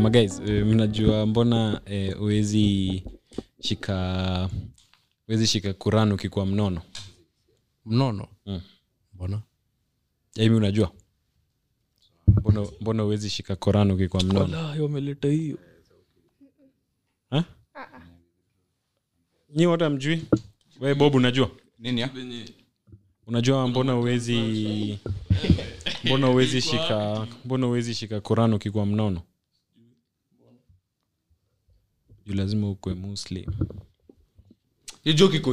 maguys eh, mnajua mbona eh, uwezi shika uwezi shika kuran ukikuwa mnono mnono Mm. mbona jaimi unajua mbona mbona uwezi shika koran ukikuwa mnono Walai, wameleta hiyo Ha? nyi wote amjui we bob unajua nini ya unajua mbona uwezi mbona uwezi shika mbona uwezi shika koran ukikuwa mnono juu lazima ukwe muslim hiyo joke iko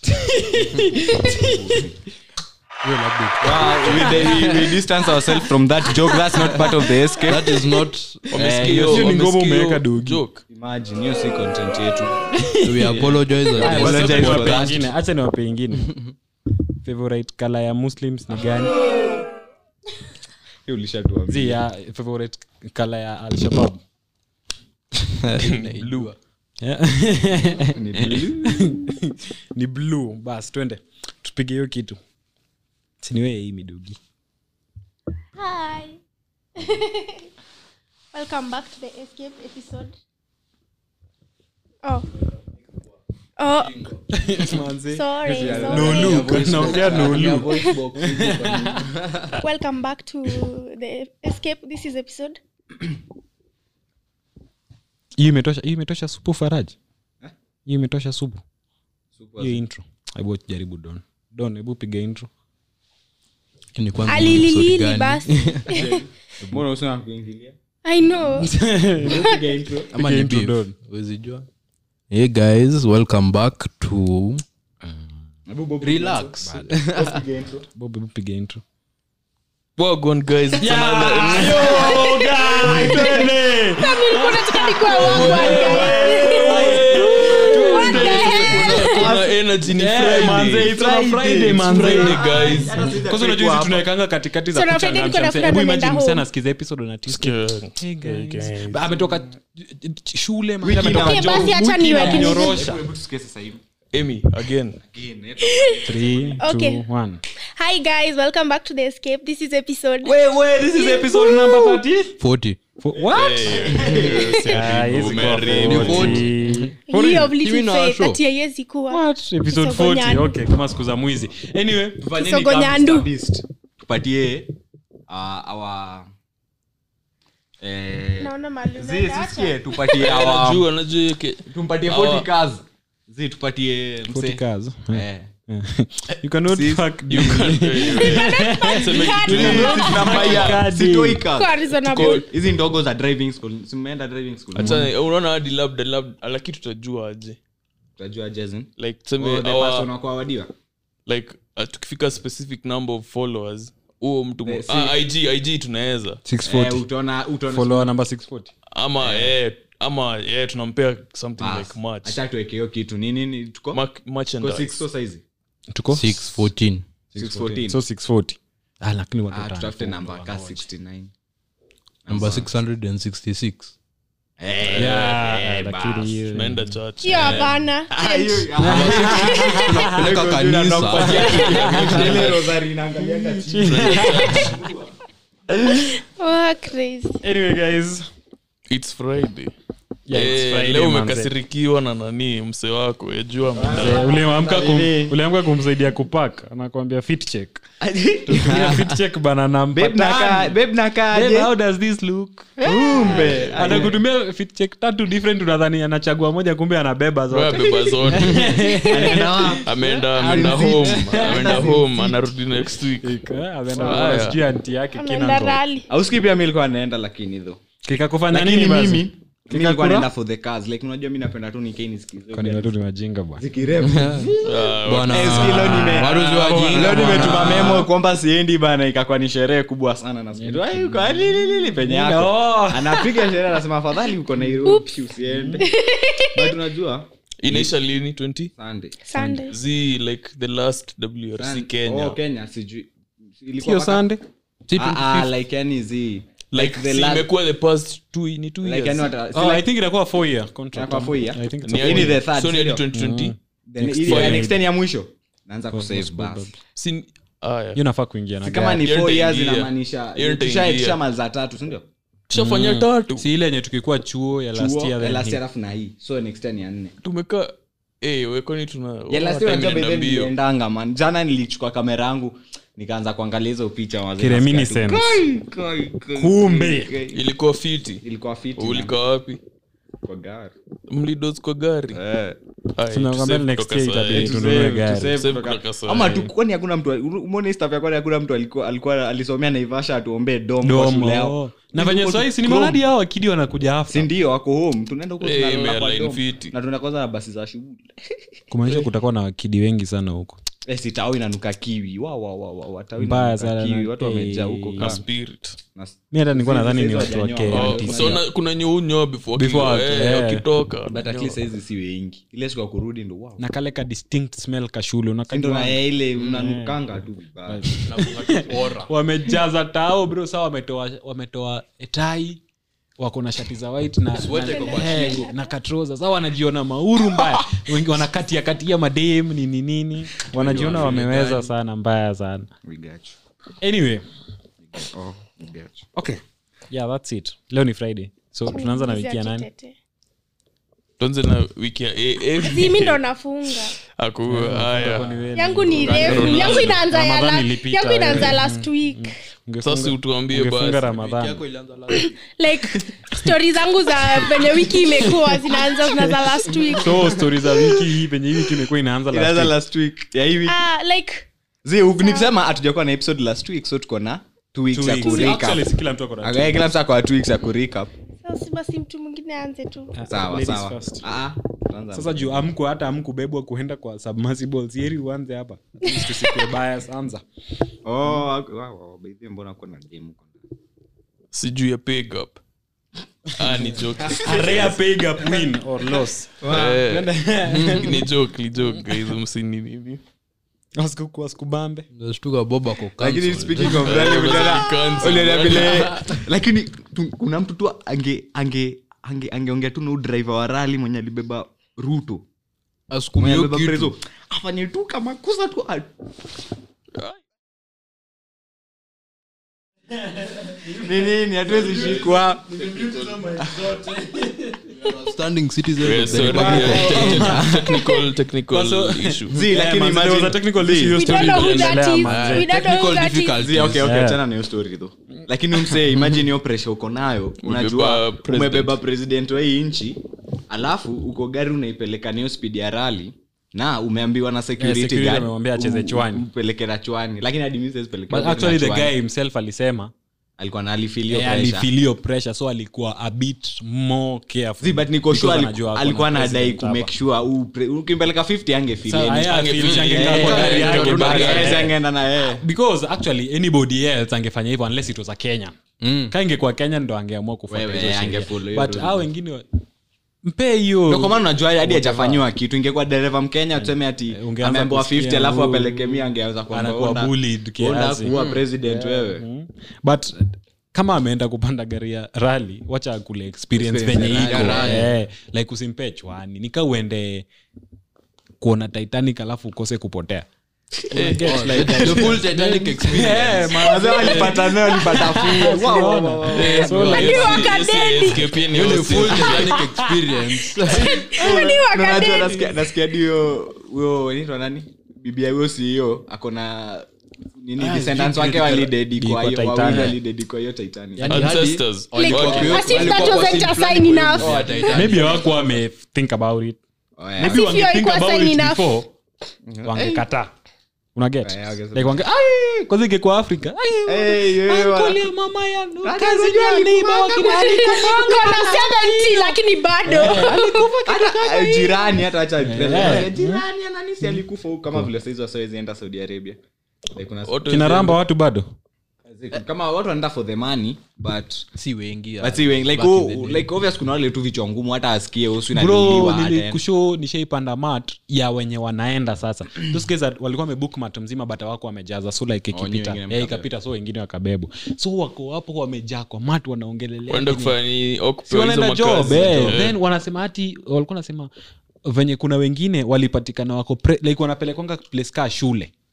hiyo labda Ah, we, we, we distance ourselves from that joke that's not part of the escape that is not hiyo hiyo ni ngoma wamesikia umeweka hiyo dogi. joke. imagine hiyo si content yetu we apologize Aya, against wacha apologize niwape for that. ingine, acha niwape ingine favorite color ya muslims ni gani hiyo ulishatuambia zi ya favorite color ya alshabab Blue. Ni blue. ni blue bas twende tupige hiyo kitu siniwee hii midogi Hi. Welcome back to the Escape episode. Oh. Oh, sorry. sorry. naongea nolu Welcome back to the Escape. This is episode. hiyo imetosha hiyo imetosha supu faraji hiyo imetosha supu hiyo intro hebu jaribu don don hebu piga intro Ni kwanza ni episode Alililili gani? basi. mbona usina kuingilia I know. Ama Piga ni intro, beef. Don. Huwezi jua. hey guys welcome back to relax bob hebu piga intro Wagwan, guys it's another Nilikuwa nataka nikuwe wangu, What the hell? kuna energy ni manze, it's on a Friday, It's manze. Friday, guys kwanza unajua hizi tunaekanga katikati za So na Friday niko na kuchangamsha friend hebu anaenda imagine home. msana asikiza episode na Tuesday. Hey guys. Ba- ametoka shule man, Wiki ametoka na- Okay, job, basi acha wiki niweke nizi- inamnyorosha. hebu tusikie sasa hivi Amy, again Three, two, Okay. one. Hi guys, welcome back to the Escape. This is episode. this is episode number 30. 40 For- what? Ah, hizi kwa Umeri- 40. Year of Hivi little na faith, show. ati haiwezi kuwa. What? Episode 40. Kisogonyani. Okay, kama siku za mwizi anyway Kisogonyando. tupatie uh, our eh, Naona mahali zi unaenda, acha. sisikie tupatie our Anajua, anajua hiyo ke- tumpatie Our- 40 cars zi tupatie 40 mse cars. eh You cannot See, fuck you can- Seme kitu- sitoi cars Kwa reasonable. hizi ndogo za driving school simeenda driving school Acha- unaona hadi labda labda lakini tutajua aje utajua jason like tuseme oh, the our- person wa kuawadiwa like uh, tukifika specific number of followers huo mtu Eh, si- ah, ig ig tunaweza eh, 640 utaona utaona follower number 640 ama eh, ama eh, tunampea something Bas, like much acha tuweke hiyo kitu ni nini tuko Mark- tuko merchandise. 6 so saizi tuko 614 614 so 640 ah, lakini watu ah watano. tutafute namba ka 69 number 666 eh Yeah, eh, lakini bas. hiyo- tunaenda church hiyo hapana Ah, hiyo- ah, Tunapeleka kanisa ile rosary inaangalianga chini. Oh, crazy. anyway guys its friday Yeah, it's Eh, Friday, leo manze. umekasirikiwa na nani mse wako yajua Eh, uliamka kum- uliamka kumsaidia kupak anakwambia fit check Tumia fit check bana namba Babe, nakaa- tano. babe, nakaa Babe, aje? how does this look kumbe anakutumia fit check tatu different unadhani anachagua moja kumbe anabeba zote beba zote ameenda ameenda home ameenda home anarudi next week Eh, ameenda Haya. kwa sijui anti yake Ameenda kina ndo. rally. auski pia mi ilikuwa anaenda lakini tho kikakufanya lakini nini basi mimi mi nilikuwa Kikakura? naenda for the cars like unajua mi napenda tu nikei nisikize kwani watu ni wajinga bwana zikirefu Bwana, Eh, siku leo nime- waruzi wajinga, leo nimetuma bwana. memo kwamba siendi bana ikakuwa ni sherehe kubwa sana na siku tu, "Ai, uko alililili penye yako Oh. anapiga sherehe anasema afadhali uko nairobi usiende but unajua inaisha lini 20 sunday Sunday. z like the last wrc Sun- kenya oh, kenya sijui Ilikuwa sio mpaka- sande Ah, ah, like yani zi like the si last- imekuwa the past two ni two like years yani wata- si oh, like- i think itakuwa four year contract Inakuwa four year? I think it's Ni a Hii four ni year. the third, so ni hadi sindio? 2020 Then Next ili- four ya year. next ten ya mwisho naanza kusave most bas probably. si ah, yeah. hiyo nafaa kuingia na Si kama gari. ni Hiyo four years nitaingia. inamaanisha Hiyo tusha- nitaingia. tushamaliza tatu sindio tushafanya tatu si ile yenye tukikuwa chuo ya last Chuo, year eh, then last hii. year alafu na hii so next year ni ya nne tumekaa Eh, wekoni tuna ya last time year unajua by inaenda then mbio. niliendanga man jana nilichukua kamera yangu nikaanza kuangalia hizo picha wazee, Kireminiscence. nasikia tu, kai, kai, kai, Kumbe. kai. ilikuwa fiti ilikuwa fiti man. ulikuwa wapi Kwa gari. mlidos kwa gari Eh. Ai, Tunakwambia tusave next kutoka year saa itabidi hii. tu- tununue Tusave- gari. tusave Tusave kutoka- kutoka saa ama hii. tu kwani hakuna mtu umeona hii stuff ya kwani hakuna mtu alikuwa alikuwa alisomea naivasha atuombee dom kwa shule yao domo na venye swahii si ni maradi hao wakidi wanakuja si hafta ndio wako home tunaenda huko Eh, tunalala kwa Airline dom. fiti. na tunaenda kwanza na basi za shughuli kumaanisha kutakuwa na wakidi wengi sana huko eh, si tao inanuka kiwi wa wa wa wa wa tao Mbaya inanuka sana kiwi na- watu wamejaa eh, huko na kama spirit na mi hata nilikuwa nadhani ni Sisi watu wa hawajanyoa. Oh, KMTC. so na- kuna nyeunyoa before Before wakiwa- watu, eh, eh. wakitoka but at least saizi si wengi ile siku ya kurudi ndo wow na kale ka distinct smell kashule ndo unakajua na ya ile unanukanga tu vibaya wamejaza tao bro saa wametoa wametoa tai wako na shati za white na, na, eh, na katroza saa wanajiona mauru mbaya wengi wanakatia katia madem nini nini wanajiona wameweza sana mbaya sana we got you anyway oh we got you okay yeah that's it leo ni friday so tunaanza na wiki ya nani Kitete. tuanze na wiki ya eh, eh, Si, mi ndo nafunga aku haya yangu ni refu yangu inaanza ya Ramadhani la- ilipita, yangu inaanza eh. last week Ungefunga- sasa utuambie ungefunga basi ramadhani like stori zangu za venye wiki imekuwa zinaanza zinaanza last week so stori za wiki hii penye hii wiki imekuwa inaanza last inaanza week. last week ya hii wiki Ah, like zi nikisema hatujakuwa na episode last week so tuko na two weeks Two ya weeks. kurecap Actually, si kila mtu ako na Okay, kila mtu ako na two weeks ya kurecap sasa basi mtu mwingine aanze tu sawa Ladies sawa first. Ah, tuanza. sasa juu amku hata amkubebwa kuenda kwa submersibles yeri uanze hapa At least tusikue bias anza Oh, wow, wow, wow, by the way, mbona uko na game huko ndani? sijuu ya pick up ah, ni joke a rare pay gap win or loss Eh, ni joke ni joke guys msini nini Wasiku- wasikubambe nashtuka bob ako lakini cancelled. speaking of rally, uliona- Cancel. uliona vile lakini tu- kuna mtu tu ange ange ange angeongea tu na huyu driver wa rali mwenye alibeba ruto Asukume mwenye hiyo alibeba kitu. prezo afanye tu kama kosa tu a- ni nini hatuwezi shikwa Standing citizen Eh, of the sorry, Republic of yeah. technical technical So- issue zi lakini man, there was a imagine- technical Zi, issue, hiyo we story don't know who that iliendelea, is man. we don't know who Technical that is difficulties. Zi, okay, okay, Yeah. achana na hiyo story though lakini umsee imagine hiyo pressure uko nayo unajua president. umebeba president wa hii nchi alafu uko gari unaipeleka nayo speed ya rali na umeambiwa na security security guard, amemwambia acheze um- chwani. umpeleke na chwani lakini hadi mimi siwezi peleka but gari actually na the chwani. guy himself alisema alikuwa na alifilio eh, alifilio pressure so alikuwa a bit more careful Zi, but niko sure Because aliku- anajua ako alikuwa na anadai president kumake hapa. sure u pre- ukimpeleka 50 Sa- angefili aya, Angefeel- afeel shangekaa Eh, kwa gari eh, yake eh, basi. eh, angeenda na yeye because actually anybody else angefanya hivyo unless it was a kenya Mm. ka ingekuwa kenya ndo angeamua kufuata Wewe, hizo sheria. angefollow hiyo but rule. hao wengine wa- mpe hiyo Ndio kwa maana unajua hadi hajafanyiwa kitu ingekuwa dereva mkenya tuseme ati ungeanza ameambiwa kusikia 50 alafu huyu- apeleke mia angeanza kwamba anakuwa onda- bullied onda kiasi. kuwa president wewe Mm. but kama ameenda kupanda gari ya rali wacha akule experience Experience venye ya iko rally. eh, like usimpe chwani nika uende kuona titanic alafu ukose kupotea Una get like that. The full Titanic experience. Eh, man. Wazee walipata nayo walipata fu- Wow, wow, wow, wow. Eh, So, like- Hadi yes, wakadeli. yes, escape ni The yote. full Titanic experience. Hadi Na unajua wakadeli. nasikia- nasikia hadi huyo huyo inaitwa nani bibia huyo CEO ako na nini descendants wake walidedi kwa Kwa hiyo Titanic. wawili walidedi kwa hiyo Titanic Yani hadi- Ancestors. Like, Okay. as if that Walikuwa wasn't kwa a scene sign fulani enough. kwa Titanic. maybe wako wame think about it Oh, yeah. maybe if wange hiyo think haikuwa about sign it enough. before wangekata unaget Yeah, okay, so- like wange ai kwanza ingekuwa afrika ai Hey, yeah, wa- Uncle ya mama ya no, Hata cousin unajua ya alikuwa neighbor wa kina- Kuna 70 lakini bado hata eh, jirani hata acha Eh. jirani ananisi alikufa huku kama vile saizi wasawezi enda saudi arabia Like kuna- Watu kina ramba watu bado kama watu wanaenda for the money but si wengi but si wengi like back in oh, the day. like obvious kuna wale tu vichwa ngumu hata asikie usu bro inaliliwa nilikusho nishaipanda mat ya wenye wanaenda sasa those guys are- walikuwa wamebook mat mzima but wako wamejaza so like Oh, ikipita wengine eh, mkabeba. ikapita so wengine wakabebwa so wako hapo wamejaa kwa mat wanaongelelea waenda nini. kufanya nini? Au Si kupewa hizo wanaenda job makazi. eh. Eh. then wanasema hati walikuwa nasema venye kuna wengine walipatikana wako pre, like wanapelekwanga place kaa shule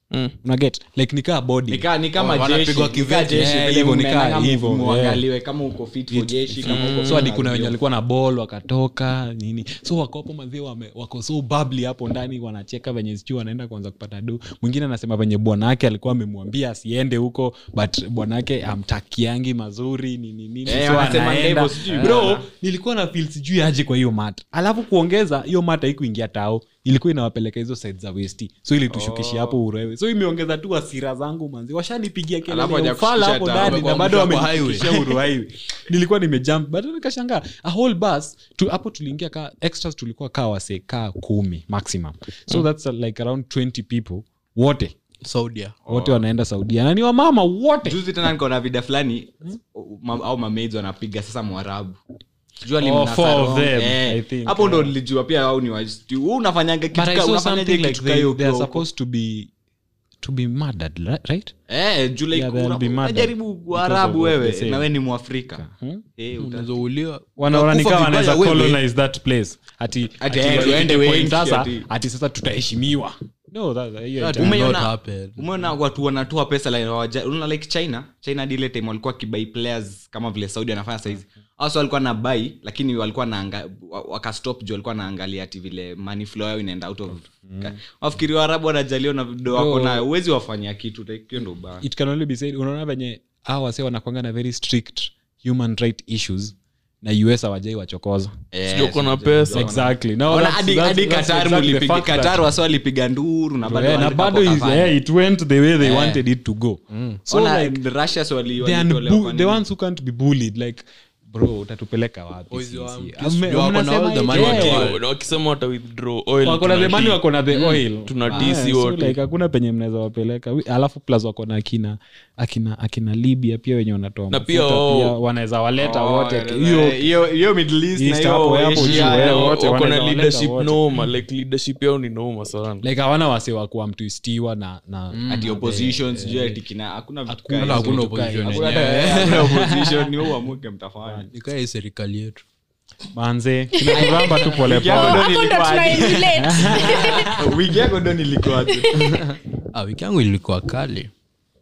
Mm. unaget like nikaa body Nika- ni kama Oh, jeshi, wanapigwa nika kivyeti. jeshi, Yeah, vile hivyo, nika mnaendanga hivyo, muangaliwe kama uko fit for jeshi kama uko so hadi fit kuna na wenye ndio. walikuwa na ball wakatoka nini so wakopo mazee wame- wako so babli hapo ndani wanacheka venye sijui wanaenda kuanza kupata do mwingine anasema venye bwana wake alikuwa amemwambia asiende huko but bwana wake amtakiangi mazuri nini nini Eh, so wanasema anaenda. hivyo, sijui. bro nilikuwa na feel sijui aje kwa hiyo mata alafu kuongeza hiyo mata ikuingia tao ilikuwa inawapeleka hizo side za westi so ilitushukishia hapo urewe so imeongeza tu hasira zangu manzi washanipigia Alafu kelele ya hawajakushukisha ufala hapo tao. ndani na Wamekuwa bado mtu hapo highway. wamekishia uruhighway nilikuwa nimejump but nikashangaa a whole bus tu, hapo tuliingia ka extras tulikuwa kaa wase kaa kumi maximum so that's uh, like around 20 people wote saudia wote wanaenda saudia na ni wamama wote juzi tena nikaona vida fulani ma- au mamaids wanapiga sasa mwarabu Sijui Oh, alimnasa four of wrong. them, Eh, I think, hapo ndo yeah. nilijua pia au ni wasti Wewe unafanyanga kitu but i ka- saw unafanyaje something like kitu ka they, hiyo they are ukiwa huko? supposed to be to be murdered li- right Eh, juu like Yeah, they'll una- be murdered unajaribu because Waarabu of what wewe they say. na we ni mwafrika Hmm? Eh, uta- unazouliwa wanaona ni Unakufa kama vibaya wanaweza wewe. colonize that place ati Ati, ati eh, ifike tuende point wengi, sasa ati- ati sasa tutaheshimiwa no that, hiyo That ita- will Umeona- not happen. umeona watu wanatoa pesa like, hawaja- unaona like china china hadi ile time walikuwa kibai players kama vile saudi anafanya saizi also walikuwa na bai lakini walikuwa naanga wa- wakastop juu walikuwa naangalia ati vile money flow yao inaenda out of wafikiri waarabu wanajaliwa na vido wako Bro. na uwezi wafanyia kitu like, hiyo ndo ubaya it can only be said unaona venye hawa wase wanakwanga na very strict human right issues na us hawajai wachokoza Eh, Sijui uko na sijui- pesa. exactly Now Ona that's- hadi that's- hadi that's Qatar exactly the mulipiga fact that- Qatar wasi walipiga nduru na bado Yeah, na wali- bado is- wakafanya. yeah, it went the way they Eh. wanted it to go so Ona, like Russia si wali- they are walitolewa bu- kwa the nini? ones who can't be bullied like bro utatupeleka wapi Boys, sisi? you are- Ame- you are mnasema on all the hivi, money yeah. you Waki- wakisema wata withdraw oil wako na the tunati- money wako na the oil tunatii Ah, si so wote. like hakuna penye mnaweza wapeleka Wi- alafu plus wako na akina akina akina libya pia wenye wanatoa Na mafuta pia wao- wanaweza waleta Oh, wote eh, hiyo hiyo- hiyo Middle East na East hiyo hapo, hapo Asia, juu, eh, eh, Wao- wote wako na wanaweza waleta leadership wote. noma like leadership yao ni noma sana like hawana wase wa kuwa mtuistiwa na, na ati opposition sijui ati kina hakuna vitu Hakuna- kaa hizo. hakuna vitu kaa opposition hizo. Hakuna yenyewe. hata- hakuna opposition, ni wewe uamuke mtafanya nikaa hii serikali yetu manze kinatubamba tu Wiki yako polepole ndo hapo ndo nilikuwa aje. tunaemulate wiki yako ndo nilikuwa aje. ah, wiki yangu ilikuwa kali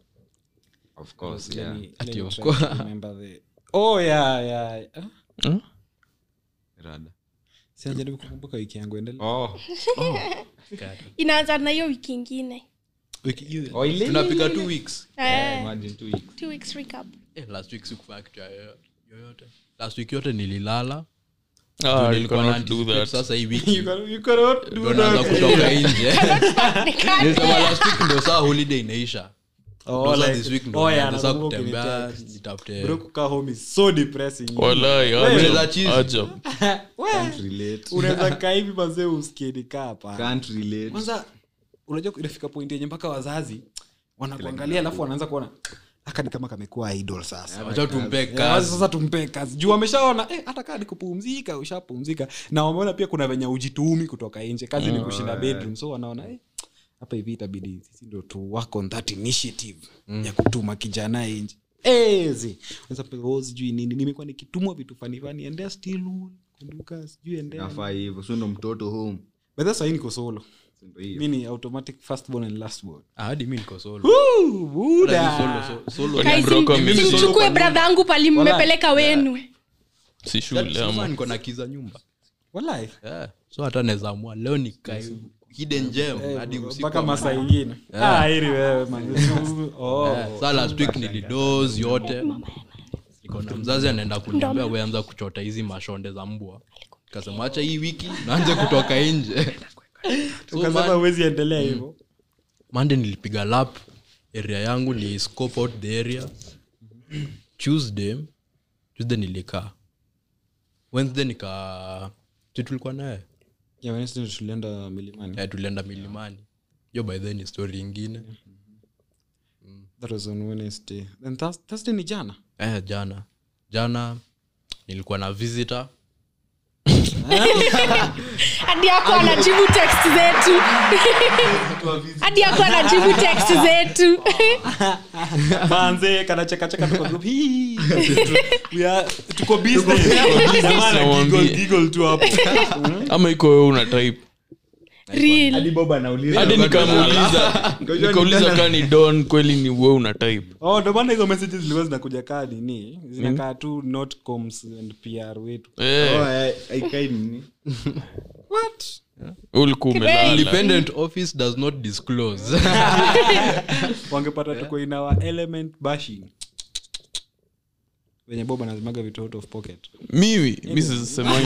Of course, yeah. Ati of course. oh yeah yeah Huh? Rada. sijaribu kukumbuka wiki yangu endelea Oh. inaanza na hiyo wiki ingine wiki hiyo Oh, ile- tunapiga two weeks Eh, Imagine two weeks. two weeks recap eh, last week sikufanya kitu yoyo- yoyote last week yote nililala Ah, Ndio you nilikuwa cannot na do anticipate that. sasa hii wiki You can- you cannot do ndo naanza that. kutoka nje Nikate. nilisema last week ndio saa holiday inaisha Oh, Ndo saa like- this week ndo oh, yeah, naanza nakumbuka kutembea ukinitext. nitafute Bro, kukaa home is so depressing. Walai, Unaweza ajab, cheese. ajab. Can't relate. unaweza kaa hivi mazee uskieni kaa hapa Can't relate. kwanza unajua inafika point yenye mpaka wazazi wanakuangalia alafu wanaanza kuona aka ni kama kamekuwa idol sasa wacha tumpe Yeah, kazi sasa tumpe kazi juu wameshaona eh, hata kaa ni kupumzika ushapumzika na wameona pia kuna venye ujitumi kutoka nje kazi ni kushinda bedroom so wanaona eh, hapa hivi itabidi sisi ndo tu work on that initiative ya kutuma kijana nje ezi Unaweza pewa, "Oh, sijui nini nimekuwa nikitumwa vitu fanifani endea still kumbuka sijui endea Nafaa hivyo so ndo mtoto home bedha sahii niko solo So ndo hivyo. mi ni automatic firstborn and lastborn Ah, hadi mi niko solo Woo, buda. Hadi solo, so- solo. Kwani Guys, bro kwa sim- mimi solo simchukue kwa bradha yangu pali mmepeleka wenu si shule Sasa ama niko na kiza nyumba Walai. yeah. so hata naweza amua leo nikae hidden gem hadi usiku mpaka wa masaa manane. ingine Ah, heri wewe man. Oh. Eh, saa last week nilidos yote niko na mzazi anaenda kuniambia weanza kuchota hizi mashonde za mbwa kasema acha hii wiki naanze kutoka nje so, ukasema man, huwezi endelea hivyo monday nilipiga lap area yangu ni scope out the area tuesday tuesday nilikaa wednesday nika si tulikuwa naye Yeah, Wednesday tulienda milimani Eh, tulienda milimani hiyo by then ni story ingine that was on wednesday then Thurs- thursday ni jana eh, jana jana nilikuwa na visitor hadi yako anajibu text zetu hadi yako anajibu text zetu manze kanachekacheka tuko group hii We are- tuko business Jamaa ana Namwambie. giggle- giggle tu hapo ama iko wewe una type real hadi bob anauliza hadi nikamuuliza Ngoja nikauliza nitana- kaa ni don kweli ni we una type oh ndo maana hizo messages zilikuwa zinakuja kaa nini zinakaa tu notcoms and pr wetu Eh, Oh, eh, haikai nini what ulikuwa umelala independent office does not disclose wangepata tuko in our element bashing wenye bob anazimaga vitu out of pocket mimi mi sisemangi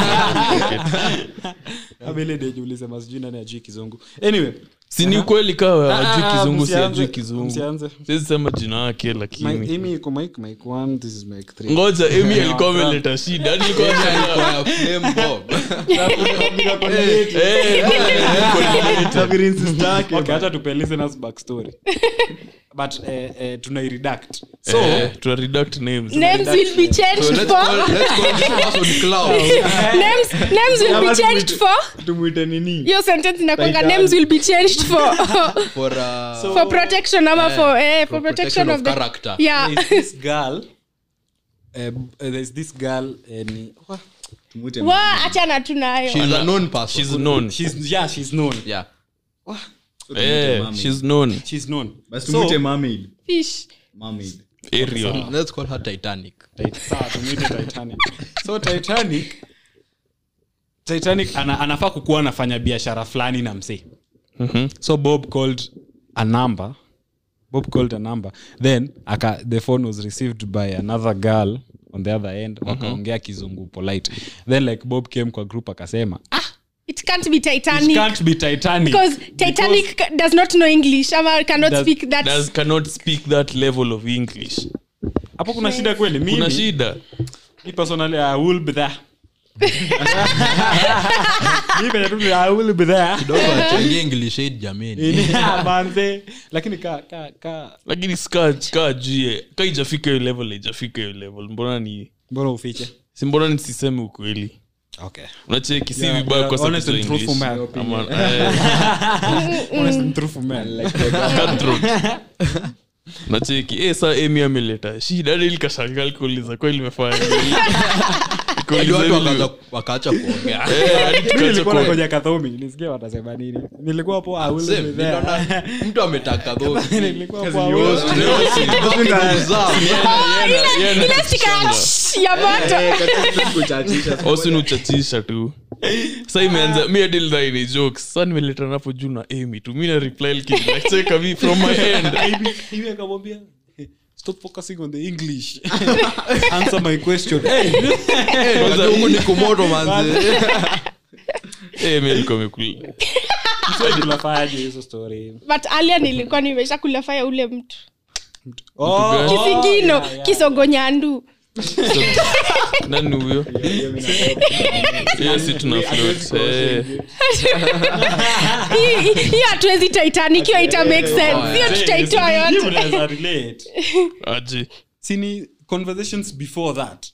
abele deji ulisema sijui nani ajui kizungu anyway sini ukweli kawe Ah, ajui ah, kizungu si msianze- ajui kizungu msianze. siwezi sema jina yake My- lakini Amy iko mic mic one this is mic three ngoja emi alikuwa ameleta shida hadi nilikuwa nashangaa. Flame Bob. Eh, Nafikiri sister yake. okay acha tupe listeners backstory but eh, eh, tunairedact so eh, tuna redact names names will be changed So let's for call, let's call this person Cloud. names names will be changed for tumwite nini hiyo sentence inakwanga Titan. names will be changed for For, uh, for protection ama for eh, for for protection of the character. yeah there's this girl uh, there's this girl uh, ni, what? tumwite wa achana tu nayo She's a known person. she's known she's yeah she's known yeah. eh, she's known she's known basi So- tumwite mermaid fish mermaid Ariel. Let's call her Titanic. Tit- sawa tumwite titanic so titanic titanic ana, anafaa kukuwa anafanya biashara fulani na msee Mhm. so bob called a number bob called a number then aka, the phone was received by another girl on the other end wakaongea kizungu polite then like bob came kwa group akasema ah, it can't be it titanic can't be titanic because titanic ca- does not know english ama cannot Does- speak that does cannot speak that level of english hapo kuna shida kweli kuna mimi shida mi personally i will be there mi penye tu ni, i will be there Kidogo achangie English aid jameni. Ini- manze lakini ka ka ka lakini ska ka jue ka ijafika hiyo level ijafika hiyo level mbona ni mbona ufiche si mbona nisiseme ukweli okay unacheki si Yeah, vibaya yeah, kwa sababu honest and za truthful English. man. Ama- eh, honest and truthful man cutthroat. nacheki eh, saa emi ameleta shida hadi likashangaa likuuliza kweli imefanya nini? Hadi Likuuliza watu hili- wakaanza- wakaacha kuongea. Eh, hadi Mimi tukaacha nilikuwa kuwa- nangoja kathomi nisikie watasema nini nilikuwa hapo I will Same, be there. niliona mtu ametaka dhofi. Nilikuwa hapo, I will Yours, be there. leo si baki ndugu zao. Yeye ana- ile stika ya shh ya moto osin uchachisha tu sa imeanza mi adilidhai ni jokes sa nimeleta napo juu na amy tu mi na reply likinacheka mi from my end Hivi- hivi akamwambia "Hey, stop focusing on the english answer my question hey, Unajua huku ni kumoto manze. Eh, mi alikuwa amekula tunafanyaje hizo story but alia nilikuwa nimesha kulafaya ule mtu oh, kisigino kisongonyandu nani huyo hiyo si tuna float eh. Hii- hii- hiyo hatuwezi titanic hiyo ita make sense hiyo tutaitoa Hiyo yote mnaweza relate aje sini conversations before that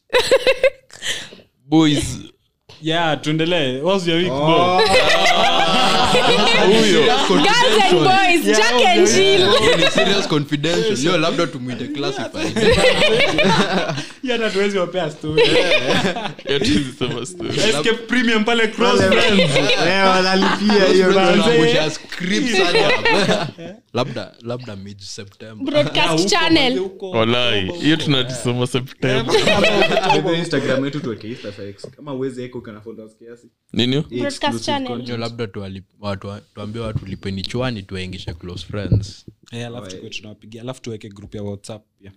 boys yeah tuendelee what's your week Bob? huyo girls and boys jack and jill Hiyo ni serious confidential. Leo labda tumwite classified. Hiyo hata tuwezi wapea story yatulisema story escape premium pale cross friends Eh, wanalipia hiyo Tunaangusha manze. scripts hadi hapa. labda labda mid september broadcast channel walai hiyo tunatisoma septemba Kwa instagram yetu tuweke Insta facts. kama uwezi eka uko na followers kiasi ninio Hii Broadcast exclusive channel. content. Nyo labda tuwali- watu- tuambie watu lipeni chwani tuwaingishe close friends Eh, alafu tukue tunawapigia alafu tuweke group ya whatsapp pia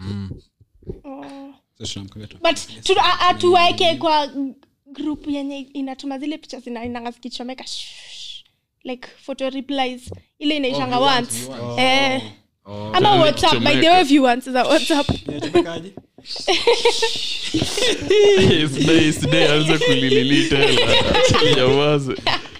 so tunamkabia tu but tu- a- a- tuwaeke kwa group yenye inatuma zile picha zinainanga zikichomeka shh, like photo replies ile inaishanga once eh ama whatsapp by the way viewants za whatsapp Inachomekaje? sidai sidai anza kulililita jamaze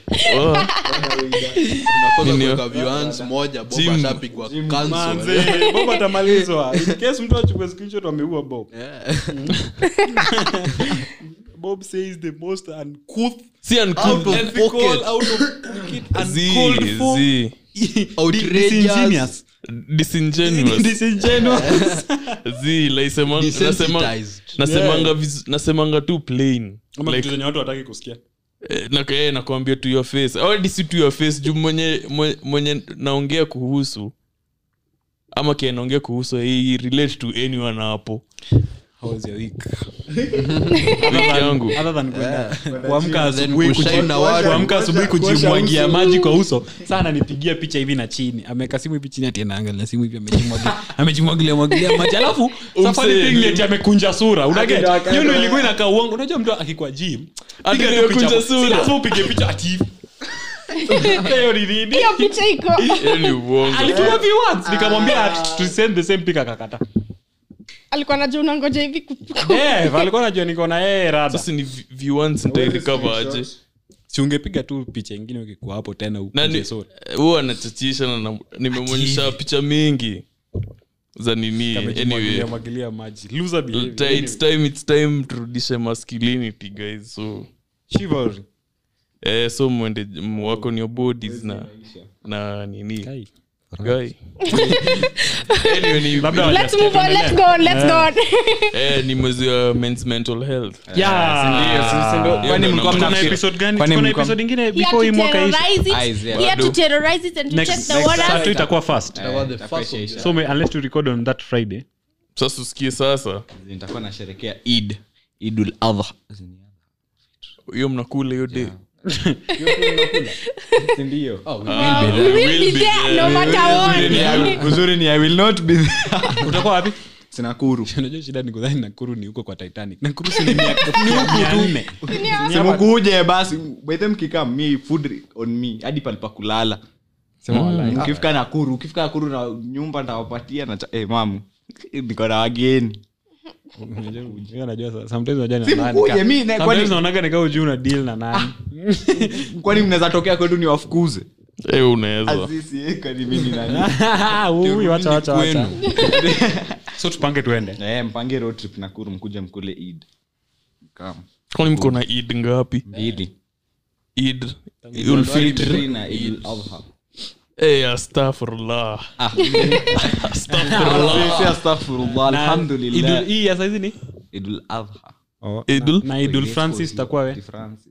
unakosa Nini? kuweka viewers moja bob Jim- ashapigwa cancel. Manze, bob atamalizwa In case mtu achukue screenshot wameua bob Yeah. bob says the most uncouth si Out uncouth of ethical, pocket. out of pocket, zi uncalled for, zi Outrageous. disingenuous. disingenuous Disingenuous. zi like sema- nasema- Desensitized. nasemanga viz- nasemanga tu plain Ama like vitu zenye watu wataki kusikia Eh, na- eh, nakwambia to your face Already si to your face juu mwenye, mwenye, mwenye naongea kuhusu ama kia naongea kuhusu hii relate to anyone hapo How was your week? Wiki yangu Other than kwenda kuamka asubuhi kushine kuji- na watu. kuamka asubuhi kujimwagia maji kwa uso sana nipigia picha hivi na chini ameweka simu hivi chini ati anaangalia simu hivi amejimwagilia amejimwagilia mwagilia maji alafu safari Umse. thing eti amekunja sura unaget Akaenda akaenda. hiyo ndio ilikuwa inakaa uongo unajua mtu akikwa gym Ati piga tu amekunja picha sura. si lazima upige picha ati hivi hiyo ni nini hiyo picha iko Hiyo ni uongo alituma vi once nikamwambia ati to send the same pic akakata alikuwa najua unangoja hivi ku- eh alikuwa anajua niko na yeye rada sasa ni vi- viewants nitairikava aje si ungepiga tu picha ingine ukikuwa hapo tena Na ukuje ni- sura huwa anachachisha na na- nimemwonyesha picha mingi za nini anyway Kamejimwagilia- mwagilia maji loser behavior. Ta- it's time it's time turudishe masculinity guys so Chivalry. eh, so mwende wako ni your bodies na na nini Kai. guy anyway, ni, Labda let's move on let's go on let's go on eh, ni mwezi wa men's mental health Yeah. Sindio, si- si ndio? Hiyo Kwani ndo mlikuwa namba- Tuko na mnafikiri- episode gani? Kwani Tuko na mlikuwa- episode ingine Here before hii to mwaka ishi terrorize it. Eyes, yeah. Here to Bado. terrorize it and to Next- check the next waters. Saturday itakuwa first Itakuwa the itakuwa first of ishaisha. so may- unless to record on that friday sasa usikie sasa nitakuwa nasherekea id idul adha hiyo mnakula hiyo day sindio Oh, we Ah, will be We there. will be there no matter what. uzuri ni i will not be utakuwa wapi sinakuru unajua shida ni kudhani nakuru ni huko kwa titanic nakuru si ni mia- ni huku tu simukuje basi bethe mkika mi food on me hadi palipa kulala Sema walai. ukifika nakuru ukifika nakuru na nyumba ntawapatia na cha- eh, mamu niko na wageni Unajua- unajua sa- sometimes unajua ni Si nani mkuje, ka- mi ne- sometimes kwani- naonaga nikaa ujuu una deal na nani kwani mnaweza tokea kwetu ni wafukuze Eh, unaweza Azizi, eh, kwani mi ni nani? Ui, wacha, wacha, wacha. kwenu. so tupange tuende Eh, mpange road trip nakuru mkuje mkule id Come. kwani mko na id ngapi mbili id Idul Fitr. na idul adha Eh, astaghfirullah. Ah. Astaghfirullah. Si astaghfirullah, Na alhamdulillah. Idul- hii ya saizi ni idul adha Idul? na idul francis itakuwa we Francis.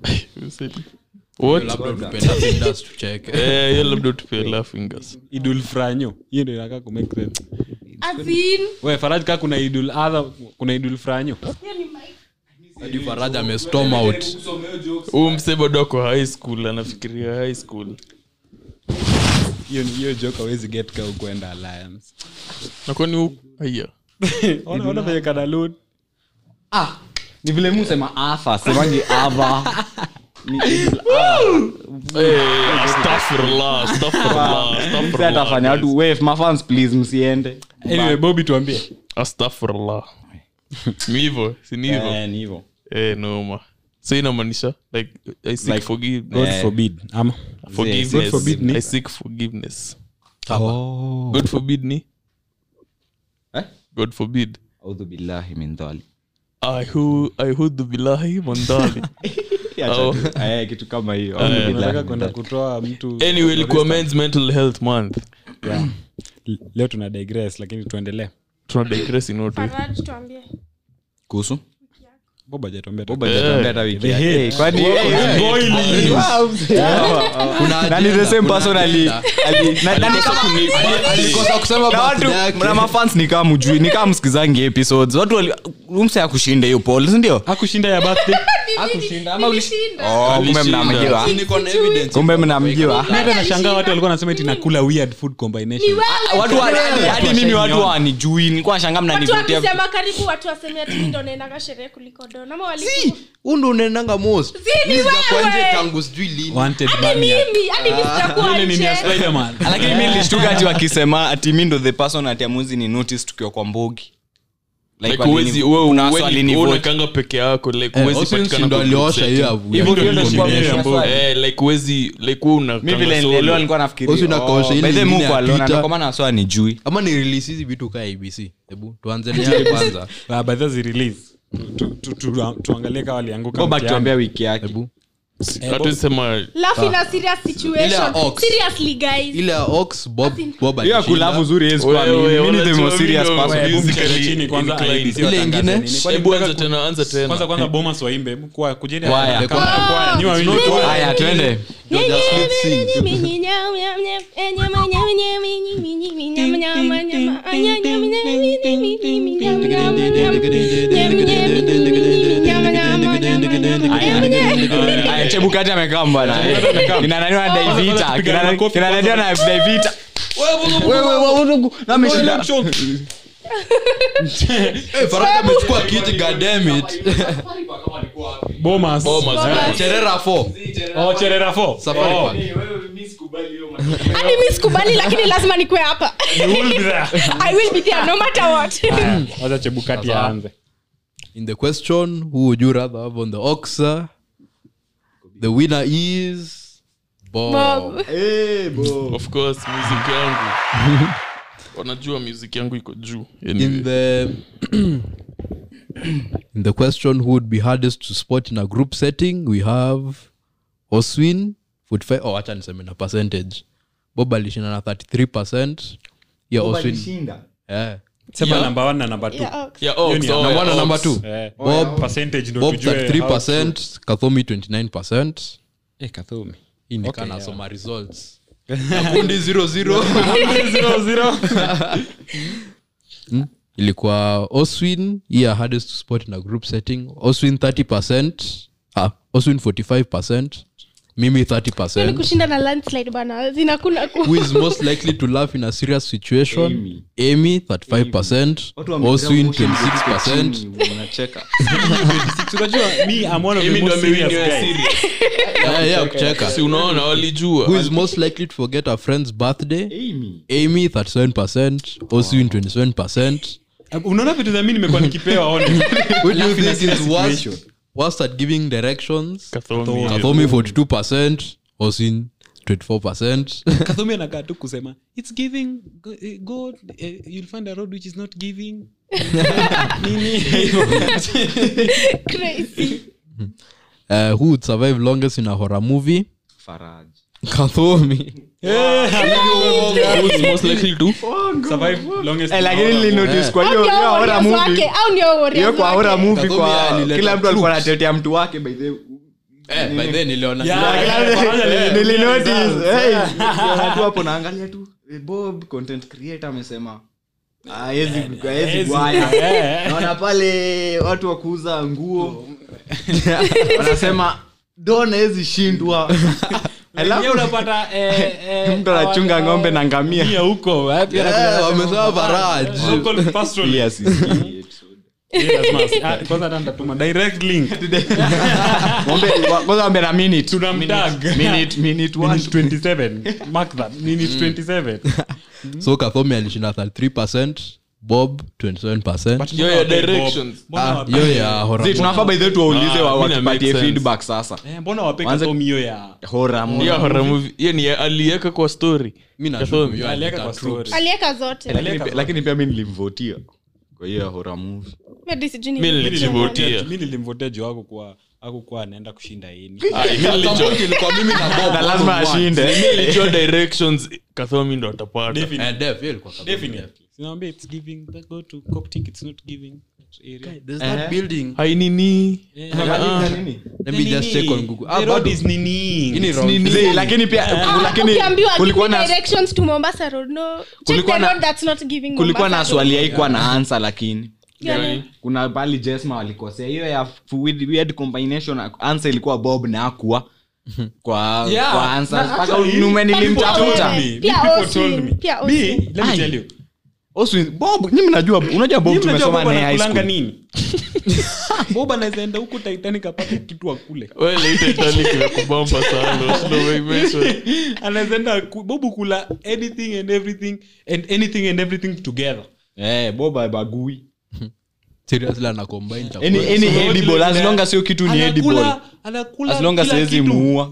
What? labda tupenda fingers tucheke Eh, hiyo labda tupe la fingers idul franyo hiyo ndio inakaa kumake sense As in, we faraj kaa kuna idul adha kuna idul franyo hiyo ni mic. hadi faraja amestorm out huu mse bado ako high school anafikiria high school hiyo ni- hiyo joke awezi get ka ukwenda alliance na kwani hu- haya Ona- ona venye kana load. Ah, ni vile musema adha semangi adha Ni idul adha. Eh, astaghfirullah, astaghfirullah, Mse astaghfirullah, atafanya guys. watu "Wave, mafans please msiende anyway bobi tuambie astaghfirullah ni hivyo si ni hivyo Eh, ni hivyo eh noma so inamaanisha like i seek Like, forgiveness god Eh. forbid ama forgiveness God forbid ni- i seek forgiveness oh. god forbid ni Eh? god forbid audhu billahi min dhalik ahu ahudu billahi mandali Oh. Eh, kitu kama hiyo Eh, Audhu billahi nataka min kwenda dhalik. kutoa mtu anyway ilikuwa men's mental health month yeah. L- leo tuna digress lakini tuendelee tuna digress in order Faraj, tuambie. kuhusu bob hajatuambia Boba Eh. hajatuambia hata wiki The yake. hate. Eh, kwani- eh, Boiling. Kuna na ni the agenda, same kuna person ali- agenda. ali- na- na ni kama- alikosa kusema na watu birthday yake. na mafans ni kama mjui ni kama msikizangi episodes watu wali- umse akushinda hiyo poll sindio akushinda ya birthday Akushinda ama ulish- Nilishinda. Oh, kumbe Alishinda. mnamjua Si niko na evidence. kumbe mnamjua mi hata nashangaa watu walikuwa nasema eti nakula weird food combination watu wa- hadi- hadi mimi watu wanijui nilikuwa nashanga watu mnanivotia wakisema karibu watu waseme ati mi ndo naendaga sherehe kuliko don ama Si, walikuwa huu ndo unaendanga most Si, ni Mi sijakuwa wewe. nje tangu sijui lini wanted hadi maniac. mimi hadi mi sitakuwa Ile nini ya nje Spider-Man. lakini mi nilishtuka ati wakisema ati mi ndo the person ati amuzi ni notice tukiwa kwa mbogi Like like walini- uwezi wewe kuna watu uweni- walinivote. wewe unakanga peke yako like Eh, uwezi Austin patikana ndo kwa group aliosha setting. hiyo avu Hivyo yake. ndio nilikuwa Ndio nimesha nimesha swali. eh like uwezi like wewe mi unakanga vile solo. nilelewa nilikuwa nafikiria, Osi unakaosha oh, ile by the way, nyingine Mungu ya aliona, Twitter. ndio kwa maana waswa anijui ama ni release hizi vitu kaa abc hebu tuanze nayo kwanza Ah, by the way, zi-release. Tu- tu- tu- tu- tuangalie kawa walianguka Go back mtihani. tuambia wiki yake hebu hatuwezi sema laugh in a serious situation Ile ya Ox. seriously guys ile ya ox bob bob hiyo ya alishinda. kulavu zuri haiwezi kuwa Wewe, mimi. Mimi ni the unajua most serious mimi ndo- person. Wewe, Hebu musically mcheze chini kwanza, inclined. ABC Ile watangaze ingine? nini. Kwani hebu mtaka anza ku- tena anza tena kwanza kwanza bomas waimbe kwa kujeni Kwaya. kama kwaya ni wawili tu. haya twende Georgia Smith sing. Aya, chebukati amekaa mbana kinananiwa na daivita Kinana- kinananiwa na daivita Wewe, wewe, wewe, na ameshinda. Eh, Faraka amechukua kiti god damn it Bomas. Bomas. Eh. cherera 4 Oh, Cherera four. Safari Oh, Park. hadi mi sikubali lakini lazima nikwe hapa you will be there. i will be there no matter what Aya, wacha chebukati aanze in the question who would you rather have on the oxa the winner is bob, Bob. of course music yangu wanajua music yangu iko juu in anyway. the in the question who would be hardest to spot in a group setting we have oswin 45 oh acha niseme na percentage bob alishinda na 33 percent yeah oswin yeah. sema number one na number two. Yeah, Ox. Yeah, Ox, Hiyo ni oh, number one yeah, na number Ox. two Eh, bob percentage ndo bob tujue 33 how percent kathomi 29 percent true. Eh, Kathumi. hii ni Okay, kana yeah. soma results kundi 00 Zero, zero. ilikuwa oswin yeah hardest to spot in a group setting oswin 30 percent ah, oswin 45 percent mimi Hiyo 30 ni percent kushinda na landslide bana zinakuna ku who is most likely to laugh in a serious situation Amy. amy 35 percent Watu wamegrab oswin motion 26 percent chini, unacheka. Unajua, me, I'm one of the Mimi ndo most serious amewin hiyo guys. series. yeah, yeah, kucheka si unaona walijua who is most likely to forget a friend's birthday Amy. amy 37 percent oswin 27 percent unaona vitu za mi nimekuwa nikipewa honest. who do you Laugh in a think is serious worst, situation. worst at giving directions Kathomi. kathomi 42 percent oswin 24 percent Kathumi anakaa tu kusema it's giving go- eh, god eh, you'll find a road which is not giving nini crazy uh, who would survive longest in a horror movie Faraj. kathomi Who is most likely to survive longest Eh, lakini nilinotice kwa hiyo au ndio hiyo horror warriors movie wake au ndio warriors hiyo kwa wake? horror movie Kathumi kwa alileta kila mtu alikuwa troops. anatetea mtu wake by the eh, by then niliona nilinotice hey, watu hapo naangalia tu eh, bob content creator amesema haezi haezi gwaya naona pale watu wa kuuza nguo wanasema don hawezi shindwa Alafu- Alafu unapata eh, eh, Mtu anachunga hawa- ng'ombe na ngamia. Ngamia huko wapi anakuja Eh, anasema, wamesema Faraj. local pastoral. Yes, yes. Yeah, lazima- ah, kwanza hata nitatuma direct link Ng'ombe- wa- kwanza wambe na minute. tunamtag Minute- minute one. Minute 27 mark that minute 27 so kathomi alishinda 33 percent bob 27 percent Yo, yo, directions. Mbona Ah, wape- hiyo ya horror Zii, tunafaa by the way tuwaulize Ah, wa- mi na watupatie make sense. feedback sasa Eh, mbona wape Wanze- Kathumi hiyo ya Horror movie. hiyo horror movie hiyo ni aliweka kwa story mi Kathomi. nashuku aliweka kwa story alieka zote Lakini pia- lakini pia mi nilimvotia kwa hiyo ya horror movie Hadi sijui Mi ni- nilijivotia. mi nilimvotea juu akukuwa akukuwa anaenda kushinda ini Ai, mi nilijua- ilikuwa mimi na bob na lazima ashinde mi nilijua directions kathomi ndo atapata Definitely. Eh, def, hiyo ilikuwa Kathomi. Definitely. Sinawambia it's giving that go to Coptic it's not giving that area. There's that building. hainini Eh, Let me just check on Google. Ah, The road bado. is nini. Hii ni It's wrong. nini. Zii, lakini pia Ah, lakini ukiambiwa kulikuwa give me na directions to mombasa road no check Kulikuwa the na- road that's not giving kulikuwa na Mombasa swali road. haikuwa na ansa lakini Gani? kuna pali jesma walikosea hiyo ya weird, weird combination ansa ilikuwa bob na akua kwa Yeah. kwa answers. Na Mpaka actually- nume But nilimtafuta wewe- Me, Pia people Oswin, told me. pia Me, Oswin. let me tell you. Oswin, bob nyi mnajua unajua bob Mimi najua tumesoma Bob naye high anakulanga school nini bob anaweza enda huku titanic apate kitu akule Well, hii Titanic imekubamba sana slow way mention. anaweza enda ku- bob kula anything and everything and anything and everything together eh bob abagui Seriously, ana combine chakula. any any So, edible kile as kile- long as hiyo kitu ni edible Anakula- anakula as long as kila siwezi kitu. muua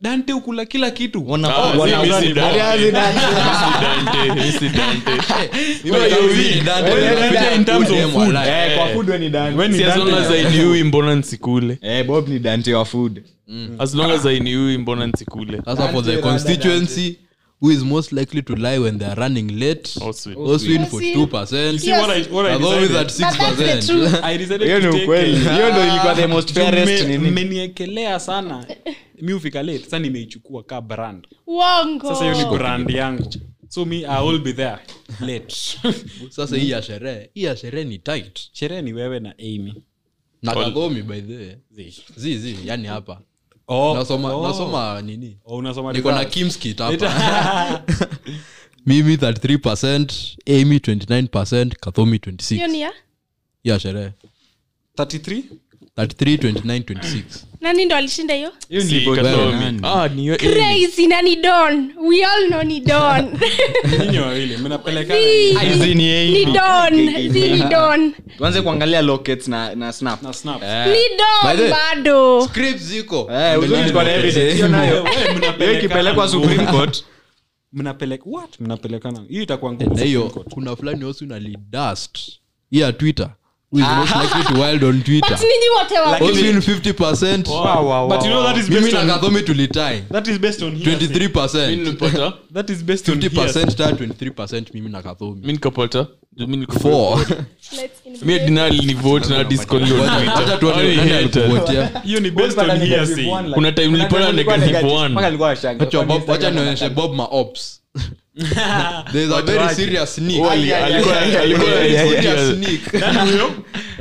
dante ukula kila kitu Wana- Ah, wana- mimi si Dante. Alianza na- Dante, si Dante. Mimi nataka mimi ni Dante, Wewe ni nakuja Dante in terms kude of mwa food. life. Eh, kwa food we ni Dante. When ni Si as long Dante- as hainiui mbona nsikule Eh, bob ni dante wa food as long as hainiui mbona nsikule Sasa for the constituency who is most likely to lie when they are running late Oswin. Oswin for See? 2%. See what I- what I Kagomi decided? at But that's the 6%. truth. I decided hiyo to ni take ukweli it. hiyo ndo ilikuwa the most Juu fairest mme- nini mmeniekelea sana mi ufika late sasa nimeichukua ka brand Uongo. sasa hiyo ni brand yangu so me i will be there late sasa hii ya sherehe hii ya sherehe ni tight sherehe ni wewe na amy na kagomi by the way Zi. zi zi yani hapa oh, nasoma oh. nasoma nini oh, unasoma niko na results. kimskit hapa mimi 33 amy 29 kathomi Hiyo 26 ni ya ya sherehe 33 33 29 26 nani ndo alishinda hiyo hiyo Si, ni Kathomi. nani? Ah, ni hiyo Amy. crazy na ni don we all know ni don nyinyi wawili mnapelekana Zi, Hizi ni Amy. ni don Zi ni don tuanze kuangalia lockets na, na snap na snap ni By the don way- bado script ziko Eh, uzuri tuko na evidence. Hiyo nayo. Wewe, Hiyo mnapelekana ikipelekwa ngumu. supreme court mnapeleka what mnapelekana hiyo itakuwa ngumu na hiyo Supreme Court. kuna fulani osu nalidust hii ya twitter who is most likely to wild on twitter but ninyi wote wa Oswin 50 Wow, wow, but you know wow. that is mimi based na on kathomi tulitai that is based on hearsay. 23 nilipata that is based on hearsay. 50 ta 23 mimi na kathomi mi nikapata Juu mi niko- Four. Let's mi dinali ni vote na disconnect on Twitter. Wacha tuone Hao ni nani haters. alikuvotia hiyo ni based on hearsay Kuna time nilipata negative one. Wacha Bob- wacha nionyeshe bob maops there is a very serious sneak Wali- alikuwa- alikuwa Serious anaifutia- sneak.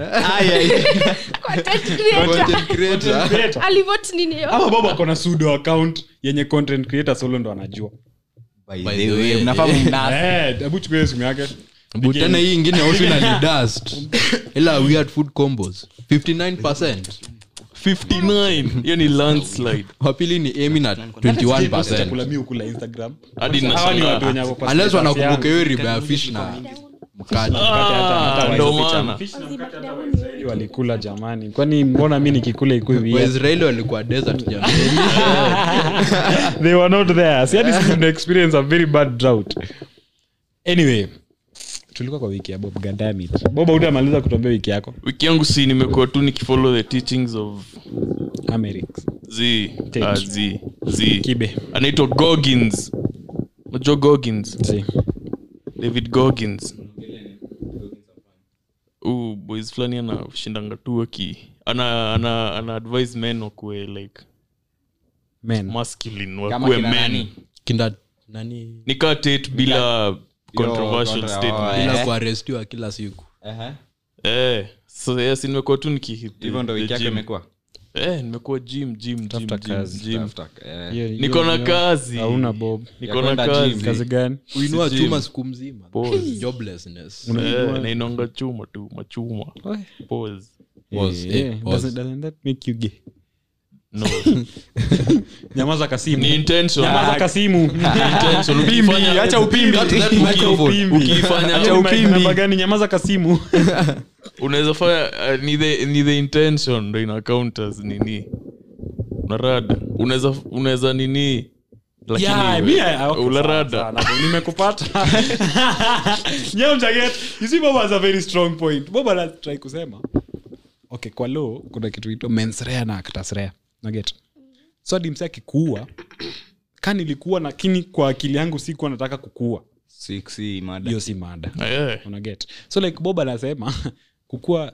content creator Content creator. alivote nini hiyo ama bob akona sudo account yenye content creator solo ndo anajua By the way, Eh, hebu chukua hiyo simu yake But tena hii ingine also inalidust ila weird food combos 59 59 hiyo ni landslide wapili ni amy na 21 chakula mi ukula instagram hadi hawa ni watu nashangaa wenye wako kwa unless status wanakumbuka yangu. hiyo riba ya fish na mkate Ah, ndo maana Waisraeli walikula jamani kwani mbona mi nikikula ikui waisraeli walikuwa desert jamani they were not there si hadi sisi tuna experience a very bad drought anyway tulikuwa kwa wiki ya bob gandamit bob utamaliza kutuambia wiki yako wiki yangu si nimekuwa tu nikifollow the teachings of amerix z Take. ah, z z kibe anaitwa gogins unajua gogins si. david gogins Huyu boys fulani anashindanga tu aki ana, ana, ana advise men wakuwe like men masculine Kama wakuwe kina men nani? kinda nani nikaa tate bila controversial contra- statement Eh. bila kuarestiwa kila siku eh so yes nimekuwa tu niki hivyo ndo the wiki yako gym. imekuwa eh nimekuwa gym gym gym Tafuta gym, kazi. gym Hiyo- hiyo- niko na hiyo- kazi hauna bob niko na kwenda gym. kazi kazi gani kuinua Si chuma gym. siku mzima Pause. joblessness Eh, nainonga chuma tu machuma Pause. Pause, Eh, eh, pause. doesn't- doesn't that make you gay? no nyamaza kasimu ni intention nyamaza kasimu intention ukifanya acha upimbi Cut that Uki- microphone. upimbi. Ukifanya- Acha upimbi. Namba gani nyamaza kasimu unaweza fanya uh, ni the ni the intention ndo ina count as nini unarada unaweza unaweza nini lakini Yeah, we- me, I- okay, ularada sawa, sawa, nimekupata Nyeo mchaget, you see bob has a very strong point bob anatry kusema okay kwa law kuna kitu ito mensrea na actasrea naget so hadi mse akikuua ka nilikuwa lakini kwa akili yangu sikuwa nataka kukua Six, hii mada. hiyo si mada Eh, unaget so like bob anasema kukua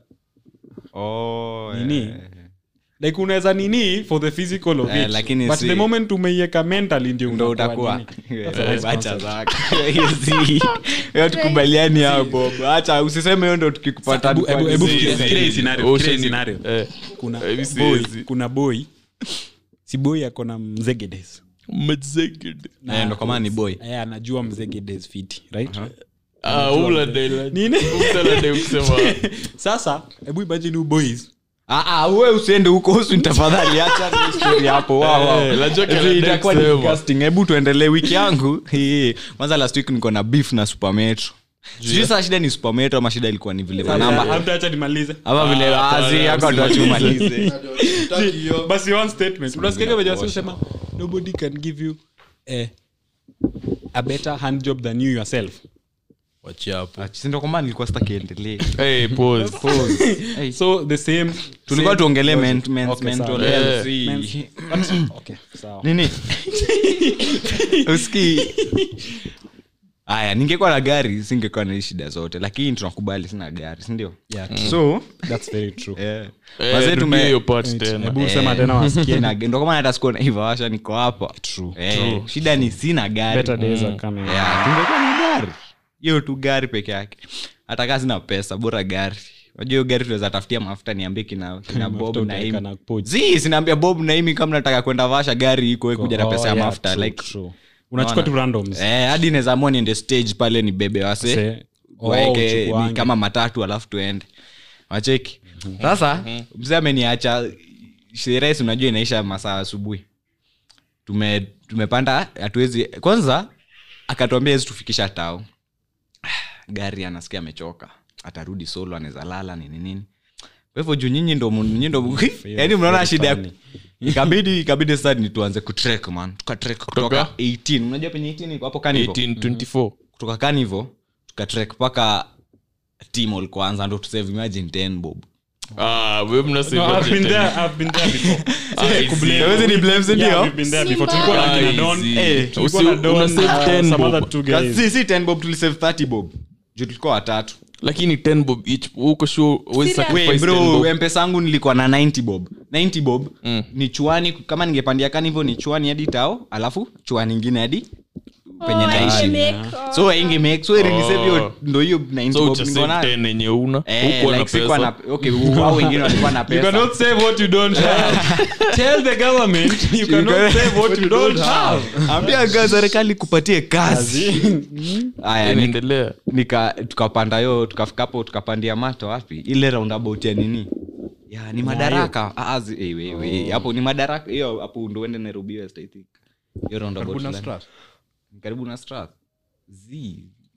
Oh, nini eh. like unaweza nini for the physical of Eh, it lakini but si- the moment umeiweka mentally ndio ndo unakuwa utakuwa nini. That's a nice Acha concept. zako. Hiyo si- hiyo tukubaliani hapo hacha usiseme hiyo ndo tukikupata Hebu- hebu- hebu si- fikiria- si- fikiria hii scenario, fikiria hii ocean- scenario. eh, kuna Eh, si- boy si- kuna boy si boy ako na mzegedes mzeged. Eh, ndo kwa maana ni boy Eh, anajua mzegedes fiti right Ah, uladela- Nini? uladela kusema sasa hebu imagine you boys Ah, ah, we usiende huko usu tafadhali acha hiyo story hapo Wow, wow. Eh, najua Hizi Canada itakuwa ni kusema. disgusting. hebu tuendelee wiki yangu Hii. kwanza last week niko na beef na supermetro sijui saa shida ni supermetro ama shida ilikuwa ni vile manamba amtaacha nimalize ama vile Ah, azi hapana, yako usimalize. tuachumalize basi one statement unasikiaga venye wasi usema nobody can give you a, a better hand job than you yourself wachia hapo sindo kwamba nilikuwa sitakiendelee Hey, pause. so the same tulikuwa same tuongelee logic. men- men- Okay, mental sawa. health, Yeah. si- But- okay, sawa. nini uski aya ningekuwa na gari singekuwa na hii shida zote lakini tunakubali sina gari sindio Yeah, so that's very true eh, Eh, wazee rudia tume- hiyo part tena. hebu sema tena wasikie Sina- ndo kama hata sikuwa naivawasha niko hapa True, Eh, shida ni sina gari better days are coming Yeah, tungekuwa na gari hiyo tu gari peke yake hata kaa sina pesa bora gari unajua hiyo gari tunaweza tafutia mafuta niambie kina, kina bob Mafuta naimi utaweka na pochi. zi sinaambia bob naimi kama nataka kwenda vasha gari iko kuja na Oh, pesa ya yeah, mafuta true, like true. unachukua tu randoms eh, hadi naweza amua niende stage pale ni bebe wase Se- oh, waeke uchukuange. ni kama matatu alafu tuende wacheki sasa mzee ameniacha sherehe si unajua inaisha masaa asubuhi tume tumepanda hatuwezi kwanza akatuambia hezi tufikisha tao gari anasikia amechoka atarudi solo anaweza lala nini nini kwa hivyo juu nyinyi ndo mu- nyinyi ndo mu- yaani mnaona shida ya- ikabidi ikabidi sasa ni tuanze kutrek man tukatrek kutoka 18 unajua penye 18 iko hapo kanivo 1824 kutoka kanivo tukatrek mpaka timol kwanza ndo tusave imagine 10 bob Ah, we mnasema No, I've been tena. there, I've been there before. Ah, I see. Hawezi ni blame, si Yeah, ndio? we've been there before. Simba. Tulikuwa na Ah, kina I Don, see. eh, tulikuwa Usi- na Don, una save uh, 10 some bob. other two guys. si si 10 bob tulisave 30 bob juu tulikuwa watatu lakini 10 bob each uko sure huwezi Serious? sacrifice Wait, 10 bob. bro mpesa yangu nilikuwa na 90 bob 90 bob ni chuani kama ningepandia kani hivyo ni chuani hadi tao alafu chuani ingine hadi penye Oh, naishi ingemake, oh. so inge make so ilinisave hiyo ndo hiyo 90 so bob ucha niko save nayo 10 yenye una Eh, hukuwa na like sikuwa pesa na okay wao wengine walikuwa na You pesa cannot save what you don't have. Tell the government you cannot save what you don't have. ambia ga serikali kupatie kazi aya ni- inaendelea nika tukapanda yo tukafika hapo tukapandia mato wapi ile roundabout ya nini ya ni madaraka Ah, ah, zi- eh, we- we, hapo ni madaraka hiyo hapo ndo uende nairobi west i think hiyo roundabout Karibu na fulani. Strath. karibu na strath z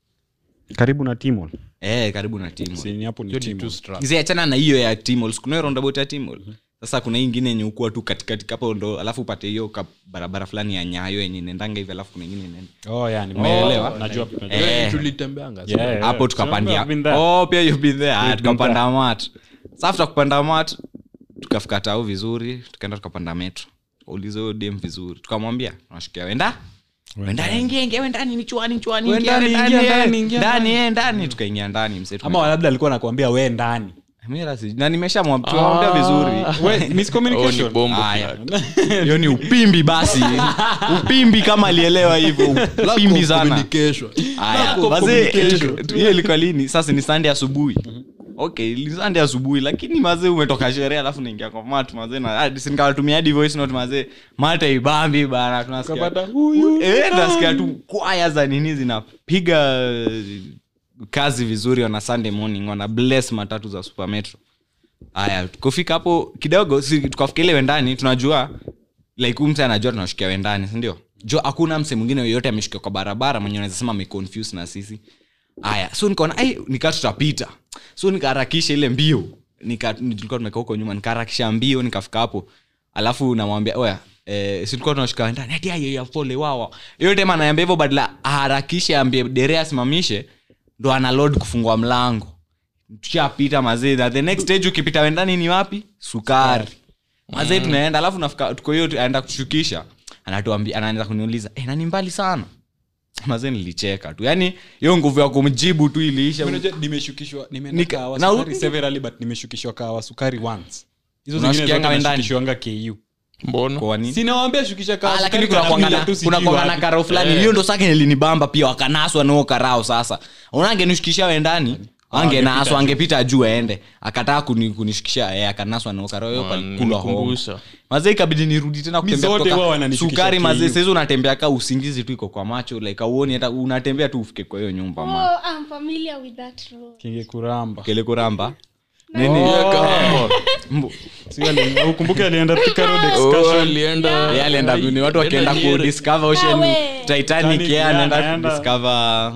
karibu na timol eh karibu na timol sini hapo ni Hiyo ni timol two Strath. ziachana na hiyo ya timol kuna hiyo roundabout ya timol sasa kuna hii ingine yenye ukuwa tu katikati hapo ndo alafu upate hiyo ka barabara fulani ya nyayo yenye nendanga hivi alafu kuna ingine inaenda oh yeah ni Umeelewa? najua najua. Eh. tulitembeanga Yeah, yeah. hapo tukapandia I've been there. oh pia you've been there Ah, been tukapanda mat safta kupanda mat tukafika tau vizuri tukaenda tukapanda metro uliza huyo dem vizuri tukamwambia nashikia wenda wenda ingia ingia wendani ni chuani chuani We ingia ndani, ndani, ingia eh, ndani, ingia ndani eh, ndani tukaingia ndani mse ama labda alikuwa nakwambia we ndani Mira si- na nimeshamwambia vizuri we oh, ni miscommunication bombo Aya. flat. hiyo ni upimbi basi upimbi kama alielewa hivyo Lack upimbi of sana communication. Aya, Lack of wazee, communication. hiyo ilikuwa lini sasa ni sande asubuhi okay ni sande asubuhi lakini mazee umetoka sherehe alafu naingia kwa mat mazee na hadi si nikawatumia hadi voice note mazee mata ibambi bana tunasikia Ukapata, huyu ni eh tunasikia tu kwaya za nini zinapiga eh, kazi vizuri wana sunday morning wana bless matatu za super metro haya kufika hapo kidogo si tukafika ile wendani tunajua like huyu mse anajua tunashukia wendani sindio jo hakuna mse mwingine yoyote ameshukia kwa barabara mwenye anaweza sema ameconfuse na sisi haya so nikaona ai nikaa tutapita so nikaharakisha ile mbio nika tulikuwa tumekaa huko nyuma nikaharakisha mbio nikafika hapo alafu namwambia oya Eh, si tulikuwa tunashika ndani ati ayo ya pole wawa hiyo tema anaambia hivyo badala aharakishe ambie dere asimamishe ndo ana load kufungua mlango tushapita mazee na the next stage ukipita wendani ni wapi sukari mazee tunaenda alafu nafika tuko hiyo aenda kushukisha anatuambia anaanza kuniuliza eh, nani mbali sana mazee nilicheka tu yaani hiyo nguvu ya kumjibu tu iliisha Unajua, nimeshukishwa nimeenda Nika- kahawa na- sukari severally but nimeshukishwa kahawa sukari once hizo zingine Unashukianga zote wendani? nashukishwanga ku mbona kwa nini sinawambia shukisha kahawa Ah, lakini sukari kuna kanapita kwangana tu sijui kuna kwangana wapi. karao fulani hiyo ndo sake nilinibamba pia wakanaswa nao karao sasa unangenishukisha wendani angenaswa angepita juu aende akataa kuni, kunishukisha eh, akanaswa nao karao hiyo palikula homo nikumbusha mazee ikabidi nirudi tena Mi kutembea zote huwa kutoka wananishukisha sukari mazee KU. saizi unatembea ka usingizi tu iko kwa macho like auoni hata unatembea tu ufike kwa hiyo nyumba ma Oh, I'm familiar with that road. kingekuramba kele kuramba nini Mbu- Si ali- ukumbuke alienda Thika Road Oh, excursion. alienda Yeye alienda ni watu wakienda Alienda kudiscover ocean Nawe. titanic Titanic, yeye yeah, anaenda anaenda. kudiscover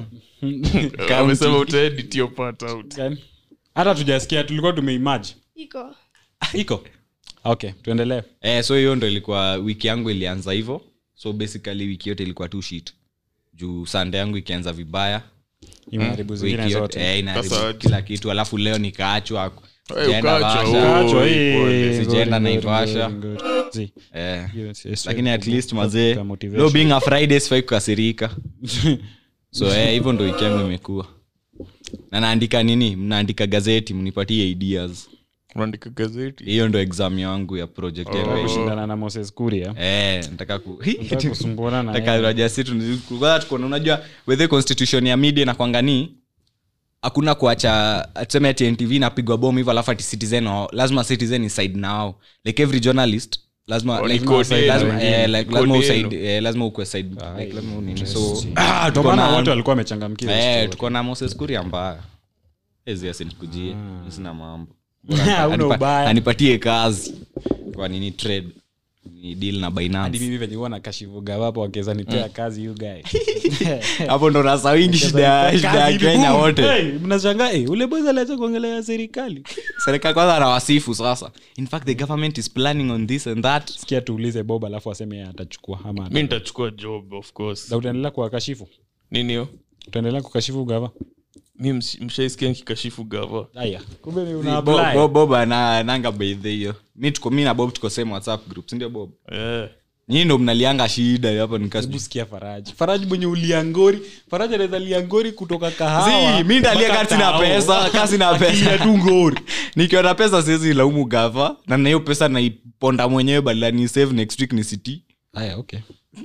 amesema utaedit your part out Gani? hata tujasikia tulikuwa tumeimage Iko. iko okay tuendelee eh, so hiyo ndo ilikuwa wiki yangu ilianza hivyo so basically wiki yote ilikuwa tu shit juu sande yangu ikianza vibaya imeharibu zingine wiki yote zote eh, inaharibu Sasa- kila kitu alafu leo nikaachwa Eh, sijaenda ukaachwa, Vasha. oh. Kaachwa, Oi, eh, pole. good, Sijaenda good, Naivasha. good, good. Zi, eh. hiyo si- si- lakini at least kwa mazee motivation. leo being a friday sifai kukasirika so eh, hivyo ndo wiki yangu imekuwa na naandika nini mnaandika gazeti mnipatie ideas unaandika gazeti hiyo ndo exam yangu ya project yangu Nataka ya kushindana na moses kuria Eh, nataka ku Nataka kusumbuana na Nataka yeye. Roger Situ ni- kwanza tuko na- unajua wethe constitution ya media nakwanganii hakuna kuacha tuseme ati ntv napigwa bomu hivyo alafu ati citizen wao- lazima citizen iside na wao like every journalist lazima Oh, ni like, code yenu. lazima, eh, like, Ni lazima code usaid- eh, lazima ukwe side like, lazima unini. so ah, Ndio tuko maana wote na walikuwa wamechangamkia hiyo eh, story. tuko na moses kuria mbaya ezi asinikujie sina mambo Hauna Anipa- ubaya. anipatie kazi kwa nini trade ni deal na hadi binance mimi venye huwa nakashivuga wapo wakiweza nipea kazi you guy hapo ndo nasawingi shida ya- shida ya Kazi kenya boom. wote Hey, mnashangaa hey, ule boys aliacha kuongelea serikali serikali kwanza anawasifu sasa in fact the government is planning on this and that sikia tuulize bob alafu aseme yeye atachukua ama mi nitachukua job of course na utaendelea kuwakashifu nini hiyo utaendelea kukashifu gava mi msh- mshaisikia nikikashifu gava aya kumbe ni una Bob- apply. Bob- bob ana- ananga beidhe hiyo mi tuko mi na bob tuko same whatsapp group sindio bob Eh. nyii ndo mnalianga shida hapo hebu nikasi sikia faraji faraji mwenye uliangori faraji anaweza liangori kutoka kahawa mi ndalia mpaka kasi na tao. pesa kasi na pesa tu ngori nikiwa na pesa siwezi laumu gava na na hiyo pesa naiponda mwenyewe badala ni save next week ni city aya okay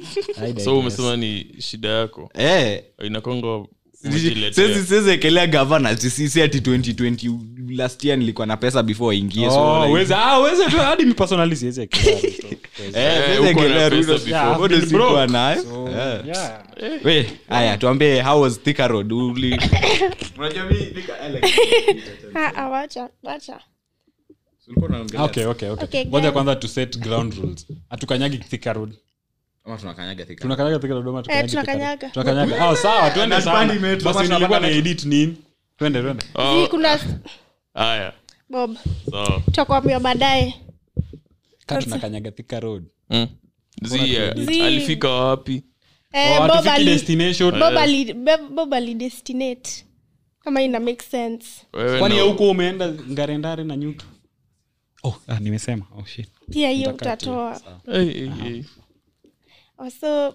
so umesema ni shida yako eh inakonga siwezi siwezi ekelea gavana sisi ati 2020 last year nilikuwa na pesa before waingie so Oh, like- weza- ah, weza tu hadi mi personally siwezi ekelea Ruto. Eh, Eh, siwezi uko na ekelea pesa Ruto. before. Yeah, Bado I've been sikuwa broke. nayo So, Eh. yeah. we haya tuambie how was Thika Road? Uli- Unajua mi Thika- I like- Ah, ah, wacha wacha Ulikuwa unaongelea- Okay, okay, okay. Okay, ngoja guys. kwanza to set ground rules hatukanyagi Thika road Ama tunakanyaga Thika? tunakanyaga Thika road ama Eh, tukanyagi Thika Road? tunakanyaga. tunakanyaga oh sawa twende Na sana bandi imetu- basi basi nilikuwa na tunapanda- edit nini twende twende Zi, kuna haya bob sawa tutakwambia baadaye ka tunakanyaga Thika road Mm. Zi, eh, Zi. alifika wapi Eh, Oh, Bob hatufiki ali- destination Bob ali- Bob- Bob alidestinate kama ina make sense Wewe kwani na- ya huko umeenda ngarendare na nyuto oh ah, nimesema oh shit pia hiyo utatoa Eh, eh, eh. also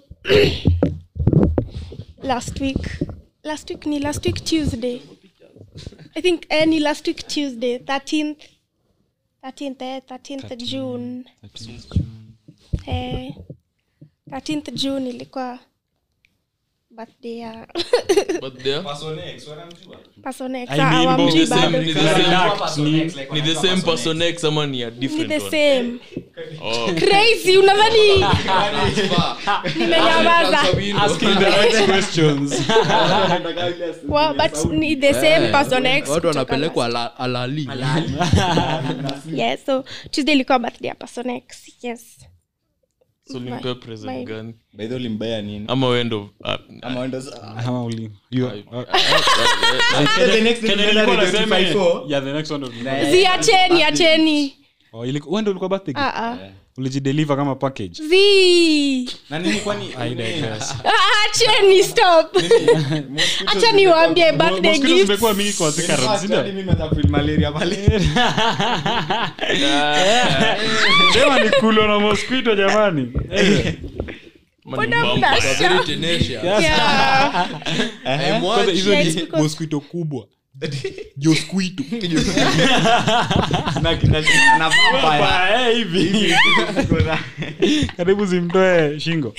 last week last week ni last week tuesday i think eh, ni last week tuesday 13th 13th eh, 13th june eh, 13th june ilikuwa birthday ya But there- Personex. I Ah, mean, hawamjui Bob, Ni the same- bado. ni the same- Relax, ni- ni the same person X ama ni a Ni different the one? same Oh. crazy unadhani nimenyamaza asking the right questions Wa- but ni the same person X watu kutoka wanapelekwa ala- alali yes so tuesday ilikuwa birthday ya person X. yes So ulimpea present my- gani By the way, ulimbaya nini? ama wendo ah, Ama wendo- Ama uli- you- The next Kenye day, nilikuwa the nasema, 25. yeah, the next one was- zi acheni acheni Oh, iliku- wewe ndio ulikuwa birthday gift? Ah, ah. ulijideliver kama package zi Na nini kwani- I digress. Ah, acheni stop acha niwaambie birthday Mosquitoes gifts zimekuwa mingi kwa Thika Road, si ndio? Hadi mimi nataka feel malaria pale. Sema ni kulo na mosquito jamani ama ni Mbona vampire? mnasha- Very tenacious. Yeah. Eh, Kwanza mwachi. hizo Yeah, it's ni because- mosquito kubwa josquito Na- na- na vampire. hivi karibu zimtoe shingo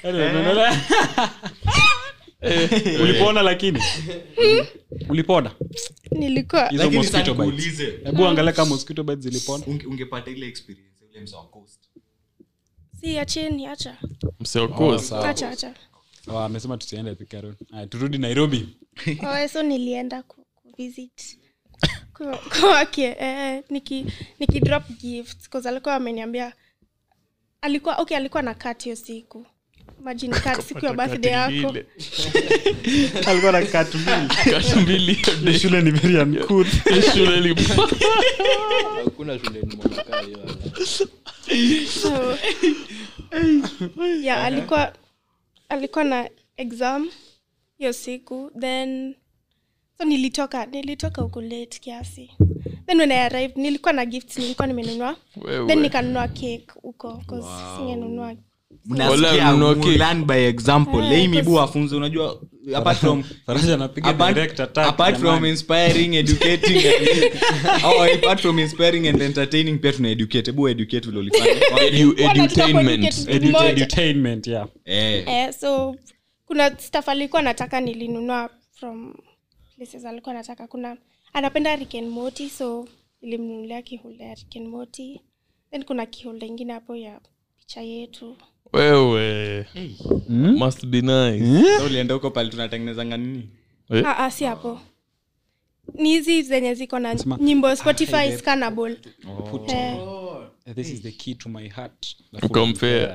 ulipona lakini ulipona nilikuwa hizo Lakini mosquito sasa bites nikuulize, hebu angalia kama mosquito bites zilipona unge- ungepata ile experience ya ule mzee wa Coast. si acheni acha Msee wa course. acha acha Oh, amesema tusiende Thika Road. Haya, turudi nairobi Oh, so nilienda ku, kuvisit Kwa- kwake eh, niki, niki drop gifts 'cause alikuwa ameniambia alikuwa okay alikuwa na kat hiyo siku imagine kat siku ya birthday yako Ile. alikuwa na katu mbili Kati mbili hiyo day. shule ni very uncouth. Shule ilikuwa- hakuna shule nimeona kaa hiyo. so yeah alikuwa alikuwa na exam hiyo siku then so nilitoka nilitoka huko late kiasi then when i arrived nilikuwa na gifts nilikuwa nimenunua Wewe. then nikanunua cake huko 'cause singenunua Wala mnasikia mnunua cake. learn by example Eh, leimibu wafunze unajua apart from faraja anapiga apart, direct attack apart from jamani. inspiring educating and, oh, apart from inspiring and entertaining pia tuna educate hebu educate vile ulifanya Edu- Wanataka edutainment. kueducate Edu- moja. edutainment yeah eh eh, so kuna staff alikuwa nataka nilinunua from places alikuwa nataka kuna anapenda Rick and Morty so nilimnunulia kiholda ya Rick and Morty then kuna kiholda ingine hapo ya picha yetu wewe must be nice so ulienda huko pale tunatengenezanga nini Eh? ah, ah, si hapo ni hizi zenye ziko na nyimbo spotify scannable eh, this is the key to my heart Compare.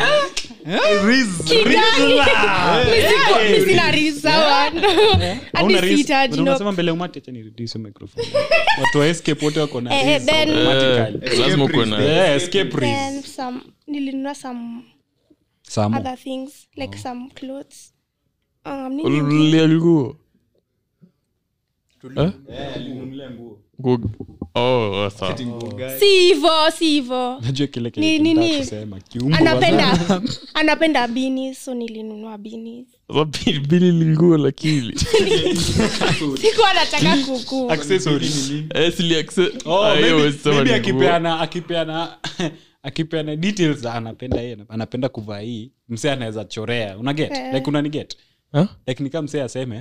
mi sina risawa hadi sihitaji no. unasema mbele ya umati acha nireduce microphone watu wa escape wote wako na Eh, hizo then- automatically. lazima ukuwe na Eh, escape race. then some nilinunua some Samo. other things like some clothes um, nini ingine? ulinunulia nguo Eh? Nguo- oh, sawa. si hivo si hivo najua kile Ni- kile nini? kinataka kusema kiumbo anapenda anapenda beanies so nilinunua beanies Sasa bili- bili ni nguo lakini sikuwa nataka kuku accessories Eh, sili acce- oh Ah, hiyo maybe, huwezi sema maybe ni nguo. akipeana akipeana akipeana details za anapenda yeye anapenda kuvaa hii msee anaweza chorea una get Eh. like unani get Huh? like nika msee aseme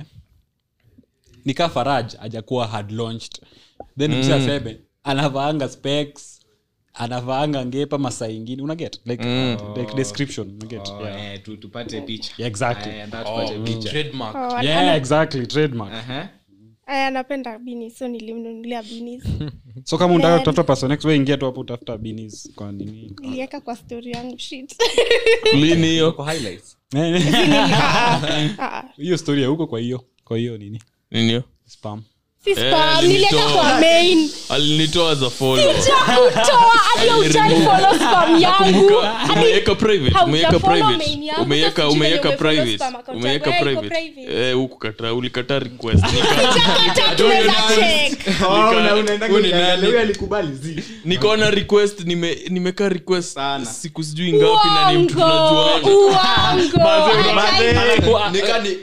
nika faraj ajakuwa had launched then msee aseme anavaanga specs anavaanga ngepa masaa ingine una get like, like description una get yeah. eh tu- tupate picha Yeah, exactly. Eh, ndio tupate picha trademark Oh, yeah ana- exactly trademark Aha. aya, anapenda beanies so nilimnunulia beanies so kama unataka Then- kutafuta person next wewe ingia tu hapo utafuta beanies kwa nini niliweka kwa story yangu shit Lini hiyo Kwa highlights Ah, ah, ah. hiyo story ya huko kwa hiyo kwa hiyo nini Nini hiyo spam si Eh, spam niliweka alinitoa. kwa main alinitoa za follow kutoa hadi ujai follow spam yangu Kumbuka, hadi umeweka private umeweka haujafollow private main yangu, umeweka sasa sijui umeweka venye umefollow private spam account umeweka yangu. Eh, iko private private. eh huku kata ulikata request Chakata tunaweza check Oh, una- unaenda Huyu ni kuangalia, nani? huyu alikubali zi nikaona request nime nimeka request Sana. siku sijui ngapi na ni mtu Uongo, tunajuana uongo. Ajai-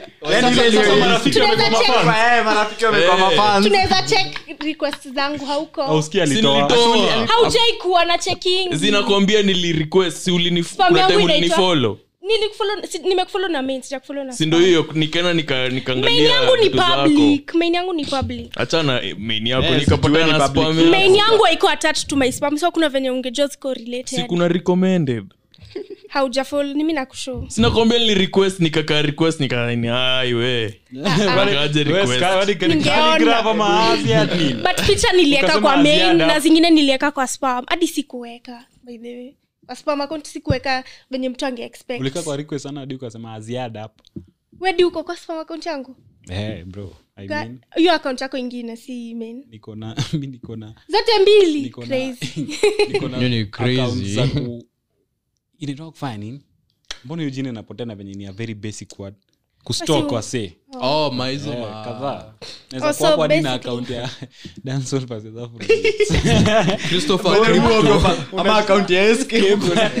Tunaweza check- marafiki wamekuwa mafans tunaweza check request zangu hauko auski Si alitoa nilitoa. haujai kuwa na checking zinakwambia nili request si ulini Spam kuna yangu time inaitwa- ulinifollow Nilikufollow- si- nimekufollow na main sijakufollow na si ndo spam. hiyo nikaenda nika main nikaangalia yangu ni vitu zako public main yangu ni public achana eh, main yako Yes, nikapatana jueni na public. spam yako. main yangu haiko attached to my spam so kuna venye ungejua ziko si related kuna recommended haujafollow ni mimi nakushow sinakwambia nili request nikakaa request nikaani ai we Nikaje request Ningeona. but picha nilieka Ukasema kwa main ziada. na zingine nilieka kwa spam hadi sikuweka by the way kwa spam account sikuweka venye mtu ange expect ulika kwa request sana hadi ukasema aziada hapo wedi uko kwa spam account yangu eh bro i Ga- mean hiyo account yako ingine si main niko na mi niko na zote mbili niko na crazy niko na Hiyo ni accounts crazy. za ku inaitwa kufanya nini mbona hiyo jina inapotea na venye ni a very basic word kustok Basi- wase oh maizo Eh, ma kadhaa Oh, naweza so kuwa kwa dina basically- account ya dancehall versus Afro. christopher Crypto. ama akaunti ya escape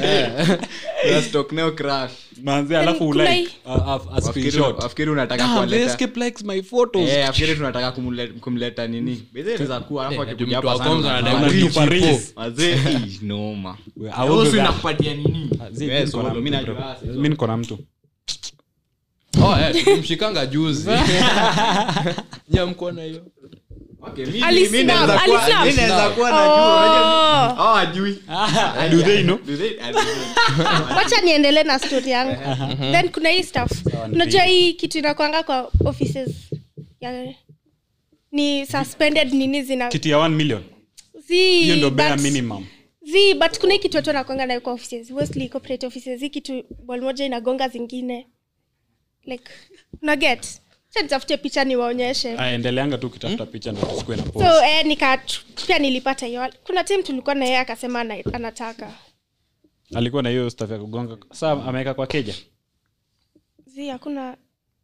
Na stock nayo crash manze alafu kuna ulike hii- a- a- a Wafikiri- screenshot wafikiri unataka Damn, the kuwaleta escape likes my photos Eh, afikiri tunataka kumle- kumleta nini Bedheza kuwa, alafu Eh, akikuja mtu hapa wa sana kwanza unafanya anadai reach kutupa ipo. reels. Wazee, eh, noma. We- I Wewe will si do that. inakupatia nini Zi- Wewe mi niko na solo, mi mtu, najua, bro. si mi niko na mtu oh eh tulimshikanga juzi nyamkona hiyo Okay, mi- Ali mi snap, naweza ali kuwa- snap. mi naweza kuwa najua, unajua mi- Oh. hao hajui. do they know Do they- ah, do they- wacha niendelee na story yangu then kuna hii stuff unajua hii kitu inakwanga kwa offices ya, ni suspended nini zina kiti ya 1 million zi, hiyo ndo bare but- minimum zi but kuna hii kitu watu wanakwanga nayo kwa offices mostly corporate offices hii kitu ball moja inagonga zingine like unaget cha nitafute picha niwaonyeshe Aya, endeleanga tu ukitafuta picha ndo tusikue na so pause. eh, nika pia nilipata hiyo kuna time tulikuwa na yeye akasema ana- anataka alikuwa na hiyo staff ya kugonga saa ameweka kwa keja zi hakuna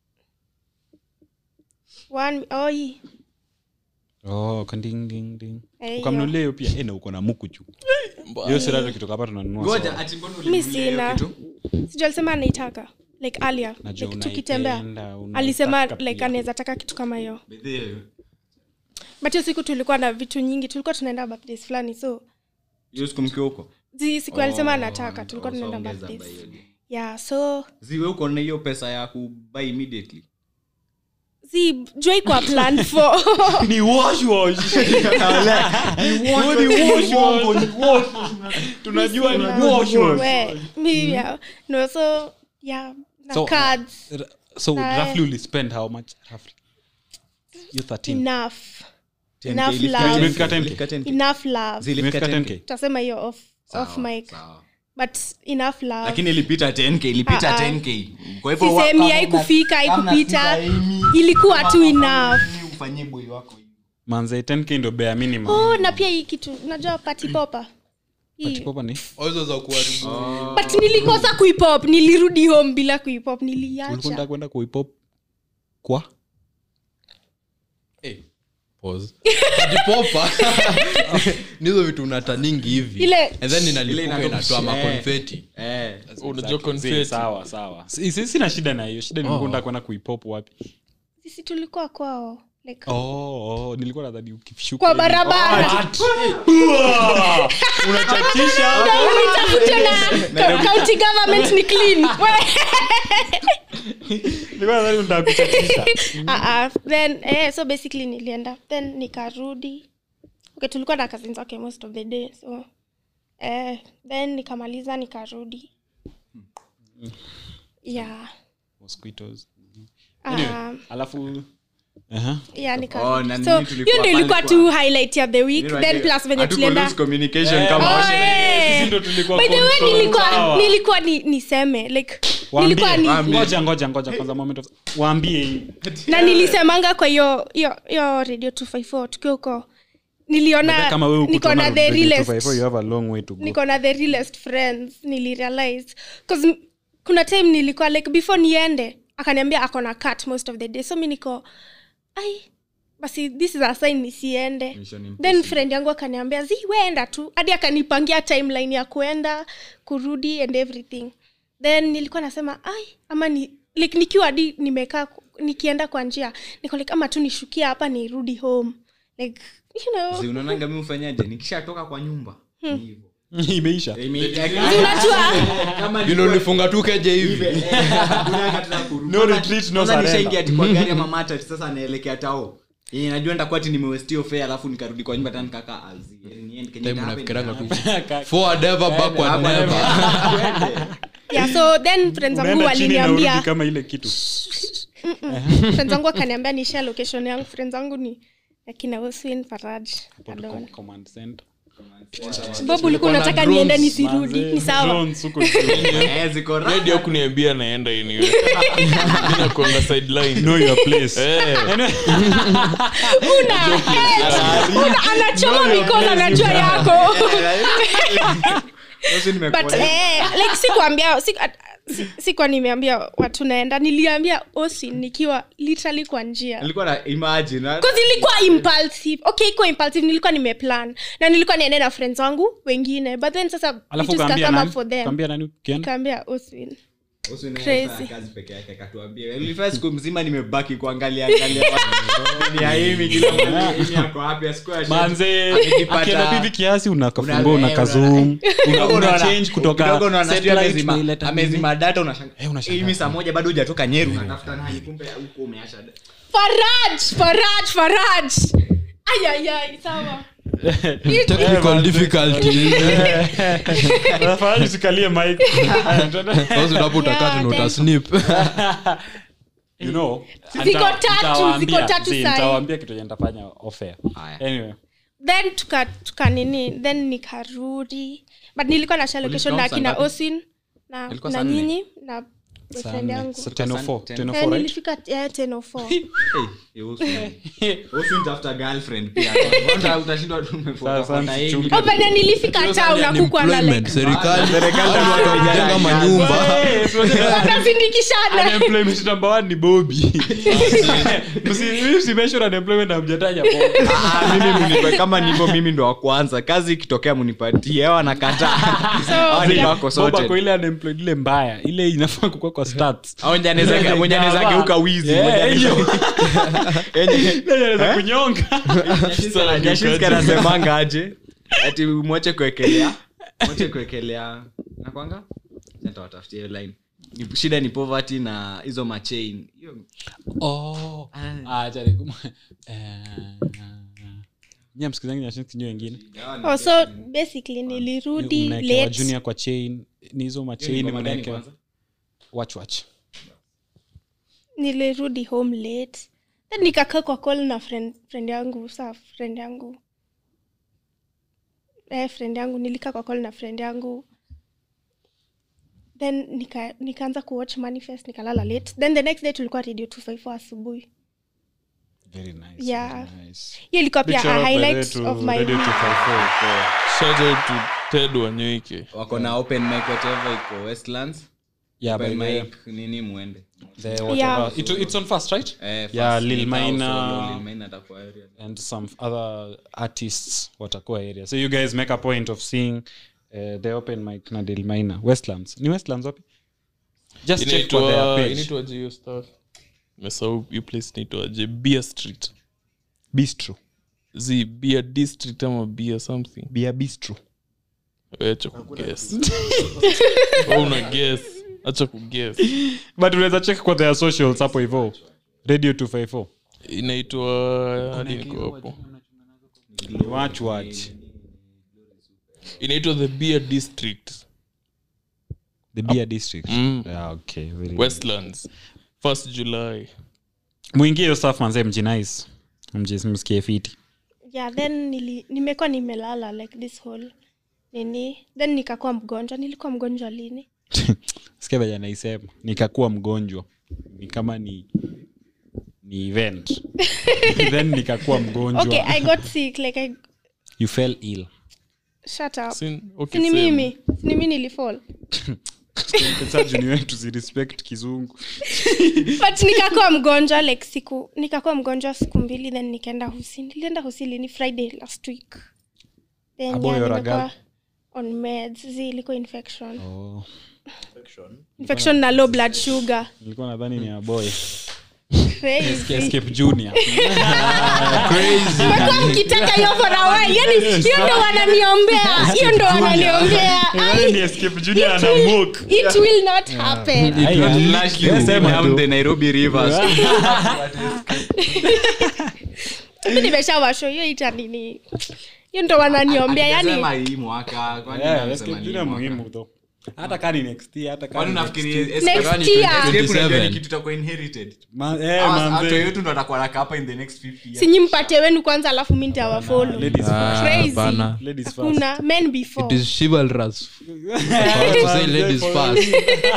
One- oh, hii. oh, kanding, ding, ding. Eh, hiyo. ukamnulia hiyo pia Eh, na uko na mukuchu hiyo sirato kitoka hapa tunanunua ngoja soda. ati mbona mi ulinunulia hiyo sina kitu? sijui alisema anaitaka like earlier Najua like tukitembea unaipenda, unaitaka alisema pia. like anaweza taka kitu kama hiyo Bedhe, but hiyo siku tulikuwa na vitu nyingi tulikuwa tunaenda birthdays fulani so hiyo siku mkiwa huko zi siku alisema Oh, anataka tulikuwa oh, so tunaenda ongeza birthdays by hiyo day. yeah so ziwe uko na hiyo pesa ya kubuy immediately zi jua kwa plan for ni wash wash tunajua ni wash wash we mi yeah no so yeah na So, cards so Sae. roughly uli spend how much roughly you 13 enough 10K enough ilifika love 10K, Imefika 10K. ilifika 10K. enough love Zilifika Imefika 10K. 10K. tutasema hiyo off off Sawa, mic sawa. but enough love lakini ilipita 10k ilipita Ah, ah. 10k kwa hivyo wa- sisemi kama haikufika una- kama haikupita sita Amy, ilikuwa kama tu hakuna enough Amy, ufanyie boy wako hivi. manze 10k ndo bare minimum oh na pia hii kitu unajua party popa hii Patipopa ni hizo za kuharibu but nilikosa kuipop nilirudi home bila kuipop ulikuwa niliacha unataka kwenda kuipop kwa Eh, pause. Kujipopa. nizo vitu unataningi hivi Ile- and then Ile inalipuka inatoka- inatoa Eh. makonfeti Eh, unajua Zii, confetti. sawa sawa Si- si- sina shida na hiyo shida ni Oh. mkunda kwenda kuipop wapi sisi tulikuwa kwao like oh, oh, nilikuwa nadhani ukishuka kwa hivi- barabara Uah! unachatisha ulitafutwa na co- county government ni clean We- nilikuwa nadhani unataka kuchatisha Ah, ah, then eh, so basically nilienda then nikarudi okay tulikuwa na cousins wake most of the day so eh, then nikamaliza nikarudi yeah mosquitoes Ah, anyway, alafu Aha. yeah, Oh, nikarudi na so nini tulikuwa hiyo ndio pale ilikuwa kwa- tu highlight ya the week Nini then wajua, plus venye hatuku tulienda lose communication Eh, kama Oh, washe- eh. Sisi ndo tulikuwa by the way control nilikuwa tower. nilikuwa ni, niseme like Waambie, nilikuwa ni waambie. ngoja ngoja ngoja kwanza moment of waambie hii na nilisemanga kwa hiyo hiyo hiyo radio 254 tukiwa huko niliona kama wewe niko na the realest you have a long way to go niko na the realest friends nilirealize cause kuna time nilikuwa like before niende akaniambia ako na cut most of the day so mi niko ai basi this is a sign nisiende Mission impossible. then friend yangu akaniambia zi weenda tu hadi akanipangia timeline ya kuenda kurudi and everything then nilikuwa nasema ai ama ni like nikiwa hadi nimekaa ku- nikienda kwa njia niko like ama tu nishukia hapa nirudi home like you know Si unaonanga mi ufanyaje nikishatoka kwa nyumba ni hivyo. imeisha unajua Kama vile ulifunga tu keje hivi Hakuna tena kurudi. No retreat, no Kwanza surrender. nishaingia ati kwa gari ama matatu sasa naelekea tao yenye najua nitakuwa ati nimewestio fare alafu nikarudi kwa nyumba tena nikakaa azi Yani niende kenye time itahappen, unafikiranga tu itahappen. forward ever backward Hapa never Twende. yeah so then friends zangu unaenda chini na urudi waliniambia kama ile kitu friends zangu akaniambia nishare location yangu friends zangu ni akina Oswin Faraj Adon. Com- command center. bob ulikuwa na unataka drones, niende nisirudi Manze, ni sawa drones huko juu. Eh, ziko raha. redio kuniambia naenda anyway. Mina kuanga sideline know your place Eh, una eh, una anachoma mikono anajua yako Sasa nimekuwa- but eh, like sikuambia siku- at- si- sikuwa nimeambia watu naenda niliambia osi nikiwa literally kwa njia Nilikuwa na imagine na- Cause ilikuwa impulsive okay iko impulsive nilikuwa nimeplan na nilikuwa niende na friends wangu wengine but then sasa alafu vitu kaambia zikakama nani for them kaambia nani ukienda kaambia oswin Usi na Crazy. fanya kazi peke yake akatuambia ilifanya siku mzima nimebaki kuangalia angalia watu. Ni ya Amy, kila mmoja Amy ako wapi, asikuwa asha- manze amejipata- akienda hivi kiasi unakafungua Una- unakazoom una, Kidogo una unaona- change kutoka kidogo unaona sijui satellite amezima- unaileta amezima data unashanga- Eh, unashangaa. Amy saa moja bado hujatoka nyeru unatafuta nani kumbe huko umeacha data. faraj faraj faraj ayayay sawa technical difficulties Unafanya usikalie mic sasa unapo utakata na Yeah, utasnip you know Ziko nita- tatu, nitawaambia- ziko tatu zi, sahi. nitawaambia kitu yenye nitafanya off air Haya. anyway then tuka, tuka nini then nikarudi but nilikuwa na share location na Ulitoka saa akina ngapi? oswin na, Ilikuwa na saa nne? nyinyi na boyfriend yangu 10:04, 10:04, Eh, right? nilifika eh, 10:04. Hey, usu. Usu nitafuta girlfriend pia. Uta- utashindwa tu umefuata- Sasa fuata hii. msichunge. Oh, but then nilifika town na kukuwa na Unemployment, like serikali Serikali hao watu wakujenga manyumba wanasindikishana Unemployment number one ni bobi usimeshura unemployment amjataja Ah, mimi munipe- kama nivo mimi ndo wa kwanza kazi ikitokea munipatie ao anakataa Hao ni wako sorted. kwa ile unemployed ile mbaya ile inafaa kukua kwa stats Au mwenye anaweza- mwenye anaweza geuka wizi Yeah, mwenye anaweza- hiyo. Yenye- Ile inaweza kunyonga Nyashinski anasemanga aje ati mwache kuekelea mwache kuekelea nakwanga nitawatafutia hiyo line Ni- shida ni poverty na hizo machain hiyo Oh. Ah, acha nikum- Eh, nyie msikizangi nyashinski nyi wengine oh, so basically nilirudi Mnaekewa late junior kwa chain ni hizo machain ngoma gani mnaekewa kwanza? watch watch nilirudi home late then nikakaa kwa call na friend, friend yangu saa friend yangu eh, friend yangu nilikaa kwa call na friend yangu then nika- nikaanza kuwatch manifest nikalala late then the next day tulikuwa radio 254 asubuhi very nice Yeah. very nice hiyo ilikuwa pia Big shout a out by the way highlight to of my Radio week. 254. Shout out to ted wanyewike wako na open mic whatever iko westlands Yeah, by open the way, mic nini muende the whatever- Yeah. It- it's on first right Eh, Yeah, first Lil ni Tao Maina. Solo, Lil Maina atakuwa area. and some other artists watakuwa area so you guys make a point of seeing uh, the open mic na delmina westlands ni westlands wapi just check for their inaitwa page inaitwaje hiyo stuff mesau hiyo place inaitwaje beer street bistro z beer district ama beer something bia bistro acha kuguess Wewe una guess acha kuguess but unaweza check kwa their socials hapo hivo radio 254 inaitwa hadi niko hapo watch watch inaitwa the beer district the beer district Mm. yeah, okay very westlands first july mwingie hiyo staff manze mjinice mjimsikie fiti yeah then nili, nimekuwa nimelala like this whole nini then nikakuwa mgonjwa nilikuwa mgonjwa lini sikia venye naisema nikakuwa mgonjwa ni kama ni ni event then nikakuwa mgonjwa okay i got sick like I, you fell ill shut up Sin, okay, sini same. mimi sini mi nilifall sajuni wetu zirespect kizungu but nikakuwa mgonjwa like siku nikakuwa mgonjwa siku mbili then nikaenda husi nilienda husi lini friday last week then Abo, yeah, you're a nimekuwa girl? on meds zi ilikuwa infection oh. infection na low blood sugar nilikuwa nadhani ni aboy crazy escape junior Mmekuwa mkitaka hiyo for a while yani hiyo ndo wananiombea hiyo ndo wananiombea Nadhani ni Ai, escape junior it ana will- mock it will not happen Lashley Sema down tu. the Nairobi rivers. mi nimeshawasho hiyo ita nini hiyo ndo wananiombea yani Akisema hii mwaka, kwani Yeah, anasema escape ni junior mwaka? muhimu though hata kani next year hata Kwani kani unafikiri next escape- Next kwani year. escape unajua 27? ni kitu itakuwa inherited? Ma- eh, Hawa- manze. watu wetu ndo watakuwa nakaa hapa in the next 50 years. sinyi mpate wenu kwanza alafu mi ntawafolo Ladies first. Crazy. hapana. Ladies first. kuna men it before is chivalrous to say ladies first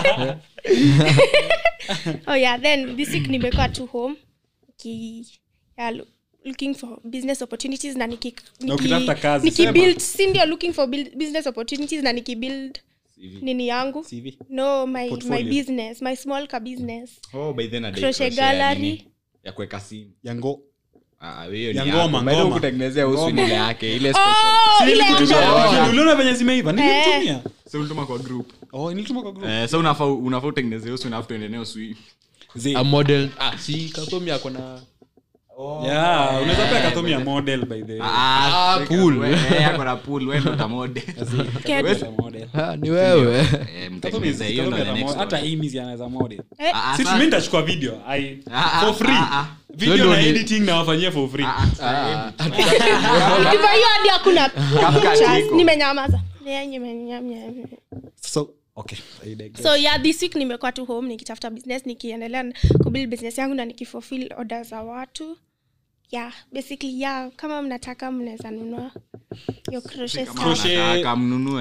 oh yeah then this week nimekuwa tu home ki yeah, lo- looking for business opportunities na niki, Na ukitafuta kazi, nikibuild si ndio looking for build, business opportunities na nikibuild nini yangu CV. no my, my Portfolio. business my small ka business Oh, by then a day Crochet crochet ya gallery. nini? ya kuweka simu yango Ah, hiyo ni Ya yako. ngoma, By the way, ngoma. kutengenezea usu Ngoma. ile yake ile special. oh, ile Lakini uliona venye zimeiva nilimtumia So ulituma kwa group oh nilituma kwa group Eh, so unafaa unafaa utengeneze usu na afu tuende nayo swi Zee. a model ah si kakomi ako na yeah unaweza pia katumia model by the way Ah, pool. we- eh, ako na pool wewe ndo utamode. Get- As a model ah, ni wewe Eh, Katumia- mtengeneze hiyo ndo katumia the za next model. hata one. Amy anaweza model Eh, Ah, si sasa- mimi nitachukua video I, Ah, for ah, free ah, ah. video Ndio na ni- editing nawafanyia for free Ah, ah, ah, hivyo hiyo hadi hakuna pictures. iko. nimenyamaza Yeah, nimenyamaza. so okay I digress. so yeah this week nimekuwa tu home nikitafuta business nikiendelea na kubuild business yangu na nikifulfill order za watu yeah basically yeah kama mnataka mnaweza nunua hiyo crochet kama stuff. Crochet. unataka mnunue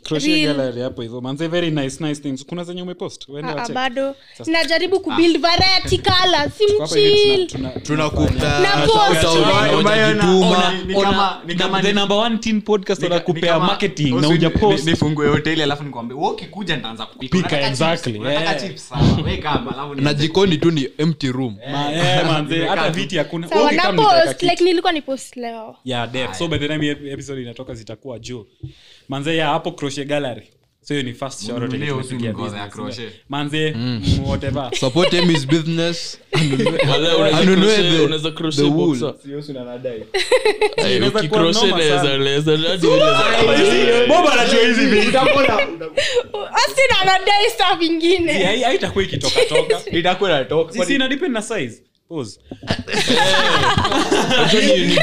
crochet Real. gallery hapo hivyo manze very nice nice things kuna zenye umepost Uende Ah, ah, wacheck. bado najaribu kubuild variety colors Kwa hapa hivi simchill tuna- tuna- tunakupea Na post. shout out, Ona- hujajituma. ona- ni kama- ni kama the ni- number one teen podcast Nika- wanakupea ni kama- marketing na Usi- uja ni- post nifungue hoteli alafu nikwambia wewe ukikuja nitaanza kupika Pika, Unataka exactly, chips? Unataka yeah. chips? Sawa, weka hapa, alafu ni- na jikoni tu ni empty room Ma- eh, manze, Nimekaa hata tu. viti hakuna sawa Okay, na kama nitaweka post kitu. like nilikuwa ni post leo yeah def so by the time hii episode inatoka zitakuwa juu manze ya hapo crochet gallery so hiyo ni first shout out yenye Mnunulie tumepigia usi ngoza ya business. crochet. manze mm, whatever support him his business Wala, unaweza Anunue crochet- the- unaweza crochet the wool. boxer. Ay, Inaweza kuwa ukicrochet noma naweza- sana. naweza- hadi unaweza- Bob anajua hizi vitu. austin anadai staff Si, ingine hai- haitakuwa ikitokatoka Itakuwa inatoka. Si, si ina depend na size Pause. Unajua ni- ni-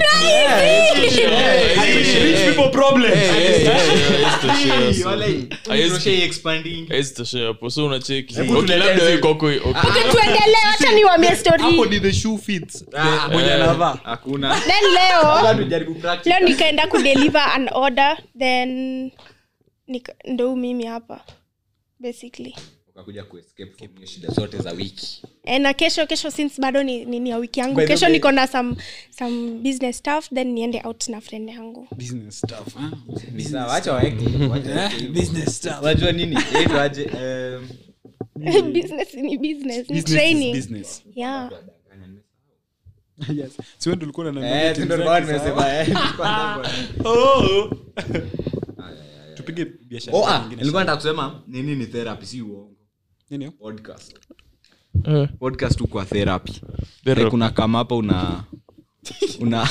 Rich people problem. Hey, wala- Haiwezi- crochet expanding. haiwezi toshea hapo so unacheki Hebu Okay, tuletee labda zi- wewe kwako- okay. Okay, tuendelee wacha niwambie story Hapo ni the shoe fits. Ah, Mwenye eh. anavaa. hakuna then leo tujaribu practice. leo nikaenda kudeliver an order then nika, ndo mimi hapa basically ukakuja kuescape from hiyo shida zote za wiki e, na kesho kesho since bado ni, ni, ni ya wiki yangu By the kesho way- niko na some, some business stuff then niende out na friend yangu Business stuff, ah. Ni sawa, acha waeke, wacha Eh, waeke. business stuff. unajua nini Yetu aje em, business ni business ni Business is training business. yeah Yes. Si wewe ndio ulikuwa unaniambia eh, timu ndio zake, nilikuwa sawa? nimesema, eh, nilikuwa nimesema. Oh. tupige biashara Oh, ah, nyingine. nilikuwa nataka kusema nini ni therapy si uongo Nini hiyo? podcast Eh, podcast tu kwa therapy Therapy. like una kama hapa una una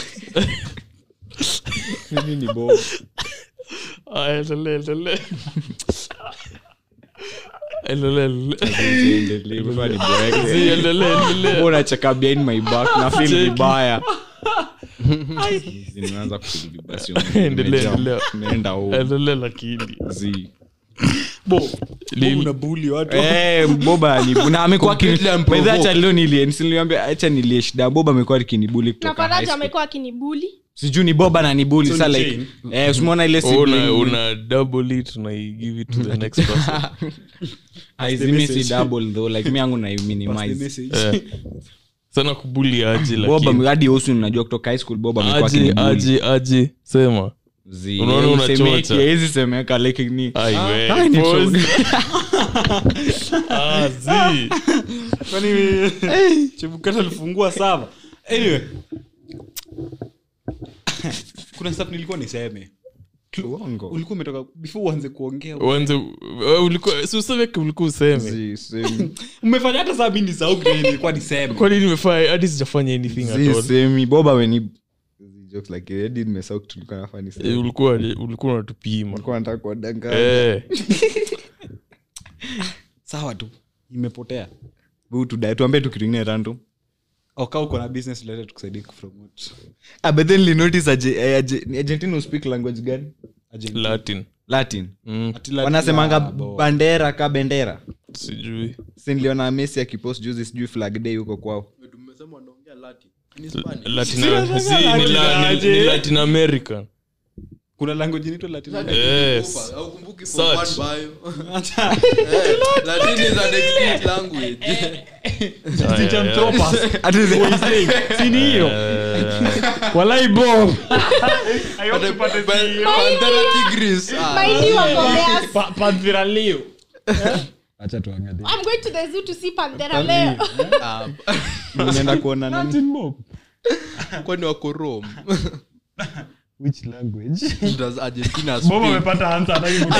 nini ni bo ah, endelee, endelee. Endelee, endelee. Si, endelee, endelee. unacheka behind my back na feel Cheki. vibaya nimeanza kufeel vibaya sio Endelea, nimejam. endelea. Nimeenda home. Endelee lakini Zi. Bo. Lili. Bo unabuli watu. Eh, boba ni na amekuwa akini- Completely unprovoked. By the way, acha leo nilie nisiliambia acha nilie shida boba amekuwa akinibuli na kutoka high faraja school. amekuwa akinibuli sijui ni boba na nibuli So sa ni like chain? eh usimuona ile Oh, sibling una, una double it na you give it to the next person haizimi si message. double though like mi yangu na Pass the minimize message. Eh. sana kubuli aje boba lakini hadi usu unajua kutoka high school boba amekuwa aje akinibuli aje aje sema Zi, Unaona eh, unachocha. isemeki, haiwezi semeka like ni Ai, we, Ah, ni pause. true. Ah, zi. Kwani chebukata alifungua sava anyway kuna stuff nilikuwa niseme Uongo. ulikuwa umetoka before uanze kuongea Uanze- wewe ulikuwa si useme ke ulikuwa useme Zi, semi. umefanya hata saa mi nisahau kile nilikuwa niseme kwani nimefanya hadi sijafanya anything at Zi, all semi. boba ameni Zi, jokes like hadi nimesahau kitu nilikuwa nafaa niseme. Eh, ulikuwa ulikuwa unatupima Walikuwa wanataka kuwadanganya. Eh, sawa tu imepotea Bu, tudae, tuambie tu kitu ingine random oka uko na business related tukusaidie kupromote ah, but then nilinotice aje- eh, aje- ni argentina who speak language gani Argentina. latin latin Mm, Ati Latin- wanasemanga Ah, bo. bandera ka bendera sijui si niliona messi akipost juzi sijui flag day huko kwao tumesema wanaongea Latin. Ni Spanish. Latin- si, ni la- ni- ni latin american kuna language inaitwa Latin Latin Yes. ilikufa. Haukumbuki form Search. one bio? Eh, Latin is an extinct language. Distinct Aya, anthropos. Ati- Si ni hiyo Eh, walai bob Panthera tigris. Ah, maindi wagombea panthera leo i'm going to the zoo to see panthera leo ah, nimeenda kuona nani kwani wako Rome? which language Does Argentina bob speak? amepata answer hata hivi.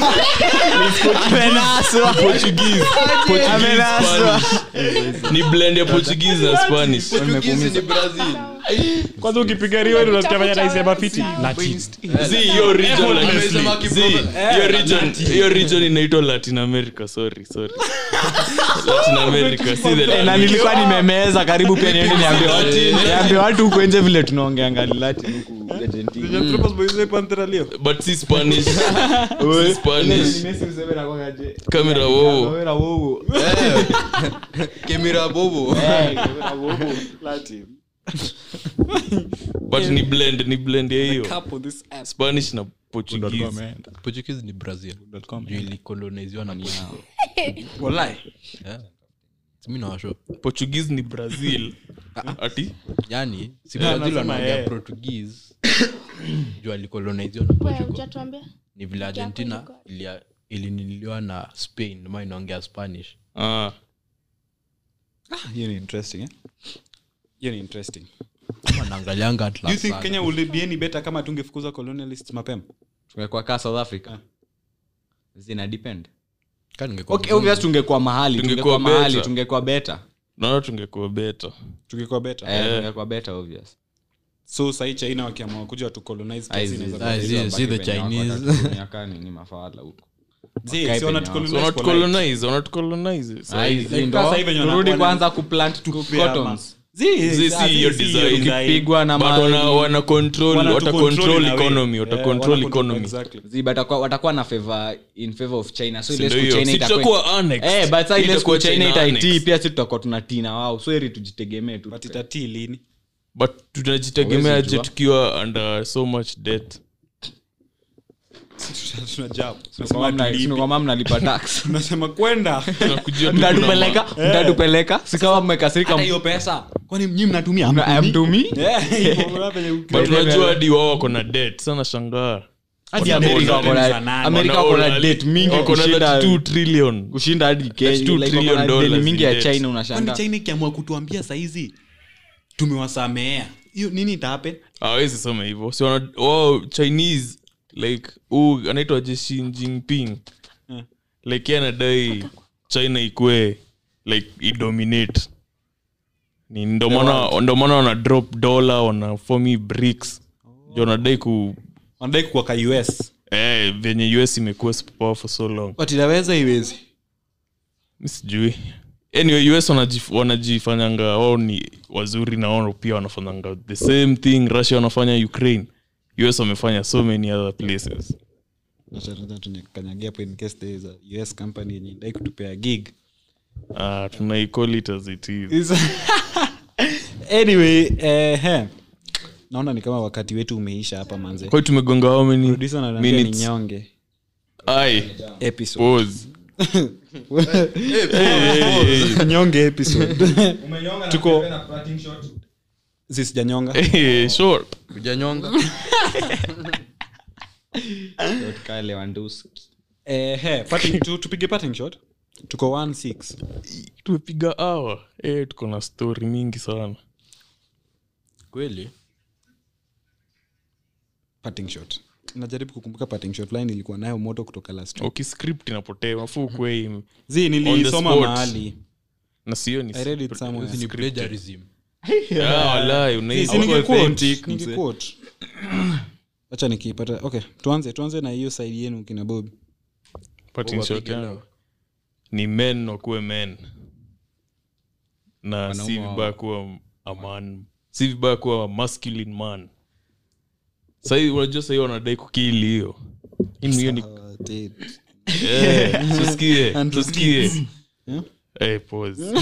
amenaswa Portuguese, Portuguese, amenaswa Spanish. ni blend ya portuguese na spanish Portuguese ni Brazil. kwanza ukipiga riwe unasikia fanya naisema fiti Latin. Zi, hiyo region like- Amesema Zi, kiprobe- hiyo region hiyo region inaitwa latin america sorry sorry latin america si the Eh, na language. nilikuwa nimemeza karibu pia niende niambie watu niambie watu huko nje vile tunaongeanga Latin huku Argentina Anthropos boys say panthera leo but si spanish si spanish kamera wowo Eh. Kemira bobo. Latin but ni blend ni blend ya hiyo Cup on this ass. spanish na portuguese portuguese ni brazil juu ilikoloniziwa na Portugal. Walai. mi nawasho portuguese ni brazil ati yani si Yeah, brazil nasema, wanaongea eh. portuguese juu alikoloniziwa na Wewe, portugal hujatuambia? ni vile argentina Portugal. ilia- iliniliwa na spain ma inaongea spanish ah. hiyo ni interesting eh? hiyo ni interesting wanaangalianga do you think kenya would be any better kama tungefukuza colonialists mapema tungekuwa kaa south africa zina depend kaningekuwa okay, obvious tungekuwa mahali Tungekuwa tungekuwa mahali better. tungekuwa better naona tungekuwa beta tungekuwa better eh, tungekuwa better obvious so sahii china wakiamua kuja watucolonize Ai, kiasi zi- inaweza Ai, kuwa- zi- Wabaki zi the penye wako, Chinese. watatutumia kaa nini mafala huko Zi, Wakae si penye wanatucolonize so for life. wanatucolonize wanatucolonize Ai, Sahi. zi Like ndo, sasa hivi wenye turudi wanakuwa kwanza kuplant tu Kupea ma- cottons Zi, Zi, sa- si hiyo zi, si design. hiyo design. ukipigwa na But mali- wana, wana control Wanatu wata control control in a way. economy wata Yeah, control wana control- economy exactly. Zi, but watakuwa- watakuwa na favor in favor of china so ile Ndio siku hiyo. China Si itakuwa- tutakuwa annexed. Eh, but sa ile Itakuwa siku china China itaitii annexed. pia si tutakuwa tunatina wao so heri tujitegemee tu But itatii lini but tunajitegemea Huwezi je jua. tukiwa under so much debt tunajaa Kama mna- sio kama mnalipa tax unasema kwenda tunakujia tu mtatupeleka mtatupeleka si kama mmekasirika hiyo pesa kwani mnyi mnatumia mna- hamtumii Yeah, hivyo, penye- but unajua hadi wao wako na debt sana shangaa Hadi Wana- Amerika wako na- za nani? Amerika Wana- wako na wana- debt mingi wako na kushinda- 32 trillion kushinda hadi Kenya. That's two Like, trillion wako na deni dollars mingi in ya debt. china kwani unashanga china ikiamua kutuambia saizi tumewasamea hiyo nini itahappen awezi sema hivyo si wana- wao chinese like huu anaitwa je Xi Jinping Hmm. like yeye anadai china ikue like idominate ni ndo maana ndo maana wana drop dollar wana fomi bricks jo wanadai ku wanadai kuwa ka us eh, venye us imekuwa superpower for so long but inaweza iwezi Mi sijui anyway us wanajif- wanajifanyanga wao ni wazuri na wao pia wanafanyanga the same thing russia wanafanya ukraine us wamefanya so many other places kanyagia hapo in case there is a us company yenye dai kutupea gig uh, tunaicall it as it is Is- anyway eh, he. naona ni kama wakati wetu umeisha hapa manze kwa hiyo tumegonga how many Producer ananiambia ni minutes nyonge ai episode pause nyonge episode tuko zisijanyonga Eh, sure ujanyonga Kyle Lewandowski. eh, he, parting- tu- tupige parting shot tuko 16 tumepiga awa eh, tuko na story mingi sana kweli parting shot najaribu kukumbuka parting shot line ilikuwa nayo moto kutoka last week. ukiscript inapotea mafu kwei zi On the nilisoma spot. mahali na sio ni I read it somewhere. ni plagiarism Ah, walai, unai- Si ningequote, authentic, mzee. ningequote. acha nikiipata okay tuanze tuanze na hiyo side yenu kina bob parting shot yangu ni men wakuwe men na si vibaya kuwa a man si vibaya kuwa a masculine man sahii unajua sahii wanadai kukili hiyo Hii hiyo ni Uh, Ted. Eh, tusikie Andrew tusikie Yeah? Eh, pause.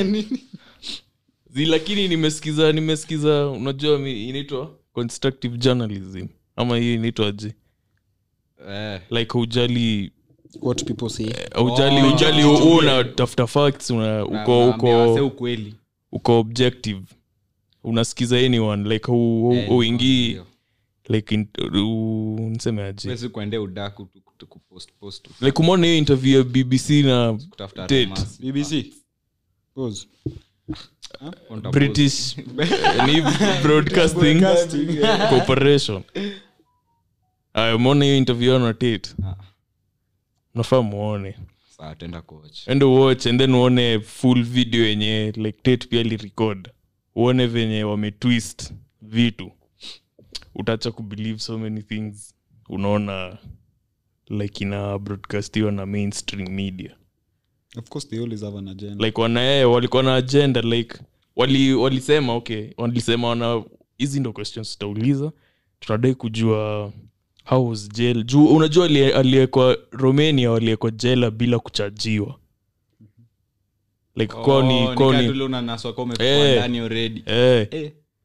Zi, lakini nimesikiza nimesikiza unajua mi- inaitwa constructive journalism ama hii inaitwa je Eh, like haujali what people say haujali ujali u- unatafuta facts una, na- uko naambia wase uko ukweli uko objective unasikiza anyone like hu- hu- Eh, huingii ndio. like in- u- niseme aje Huwezi kuendea udaku tu- tu- kupost- post tu, like umeona hiyo interview ya bbc na kutafuta Ted. rumors. bbc Pause. Unta british ni broadcasting corporation aya umeona hiyo interview yao na tate Ah. nafaa muone post. Sawa, tenda coach. ende watch and then uone full video yenye like tate pia lirecord uone venye wametwist vitu utaacha kubelieve so many things unaona like ina broadcastiwa na mainstream media of course they always have an agenda like wanaee walikuwa na agenda like wali walisema okay walisema wana hizi ndo questions tutauliza tunadai kujua how was jail juu unajua alie- aliyekwa romania waliekwa jela bila kuchajiwa like kwao Oh, ni kwao nika ni tule unanaswa kwa umefungwa Eh. ndani already. eh, Eh,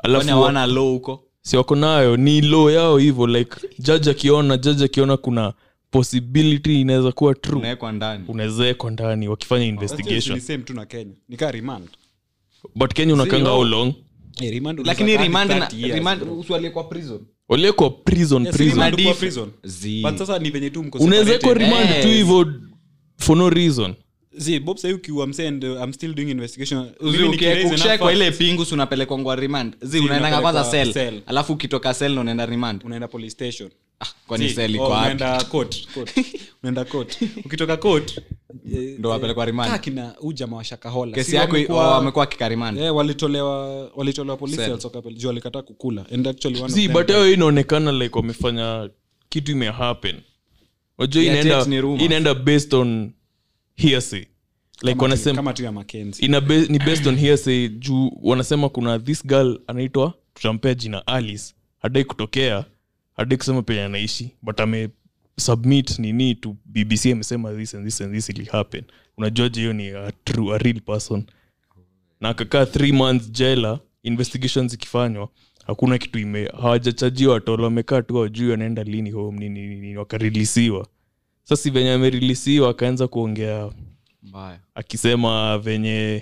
kwani alafu hawana law huko si wako nayo ni law yao hivyo like judge akiona judge akiona kuna possibility inaweza kuwa true unawekwa ndani unaweza ekwa ndani wakifanya investigation Ni same tu na kenya nikaa remand but kenya unakanga how long Eh, remand lakini unaweza remand kaa na- 30 years, remand bro. usiwalie kwa prison waliekwa prison Yes, prison remand Diff- kuwa prison. Zi. But sasa ni venye tu mko unaweza ekwa separated. remand tu Yes. hivyo for no reason Zi, bob sahi ukiwa msee and uh, i'm still doing investigation Uzi, Mimi uki- nikiraise ukishawekwa enough ile facts, pingu si unapelekwa ngwa remand zi Zi, unaendanga kwanza unapelekwa sel cell. alafu ukitoka sel na unaenda remand unaenda police station ah, kwani Zi, sel oh, iko wapi unaenda court, court. unaenda court ukitoka court eh, ndo wapelekwa kaa remand kina huu jamaa wa shakahola kesi Si yako wamekuwa- oh, wamekuwa kika remand Eh, walitolewa walitolewa police Cell. cells wakapel- juu walikataa kukula and actually one of si them but hayo inaonekana like wamefanya kitu imehappen wajua Yeah, inaenda tet ni rumors. inaenda based on hearsay like kama tu- wanasema kama tu ya Mackenzie. ina be, ni based on hearsay juu wanasema kuna this girl anaitwa tutampea jina alice hadai kutokea hadai kusema penye anaishi but ame submit nini to bbc amesema this and this and this ili happen unajuaje hiyo ni a, true, a real person na akakaa three months jela investigations ikifanywa hakuna kitu ime hawajachajiwa tolo wamekaa tu wajui wanaenda lini home nini nini, nini wakarilisiwa sasa venye amerilisiwa akaanza kuongea mbaya akisema venye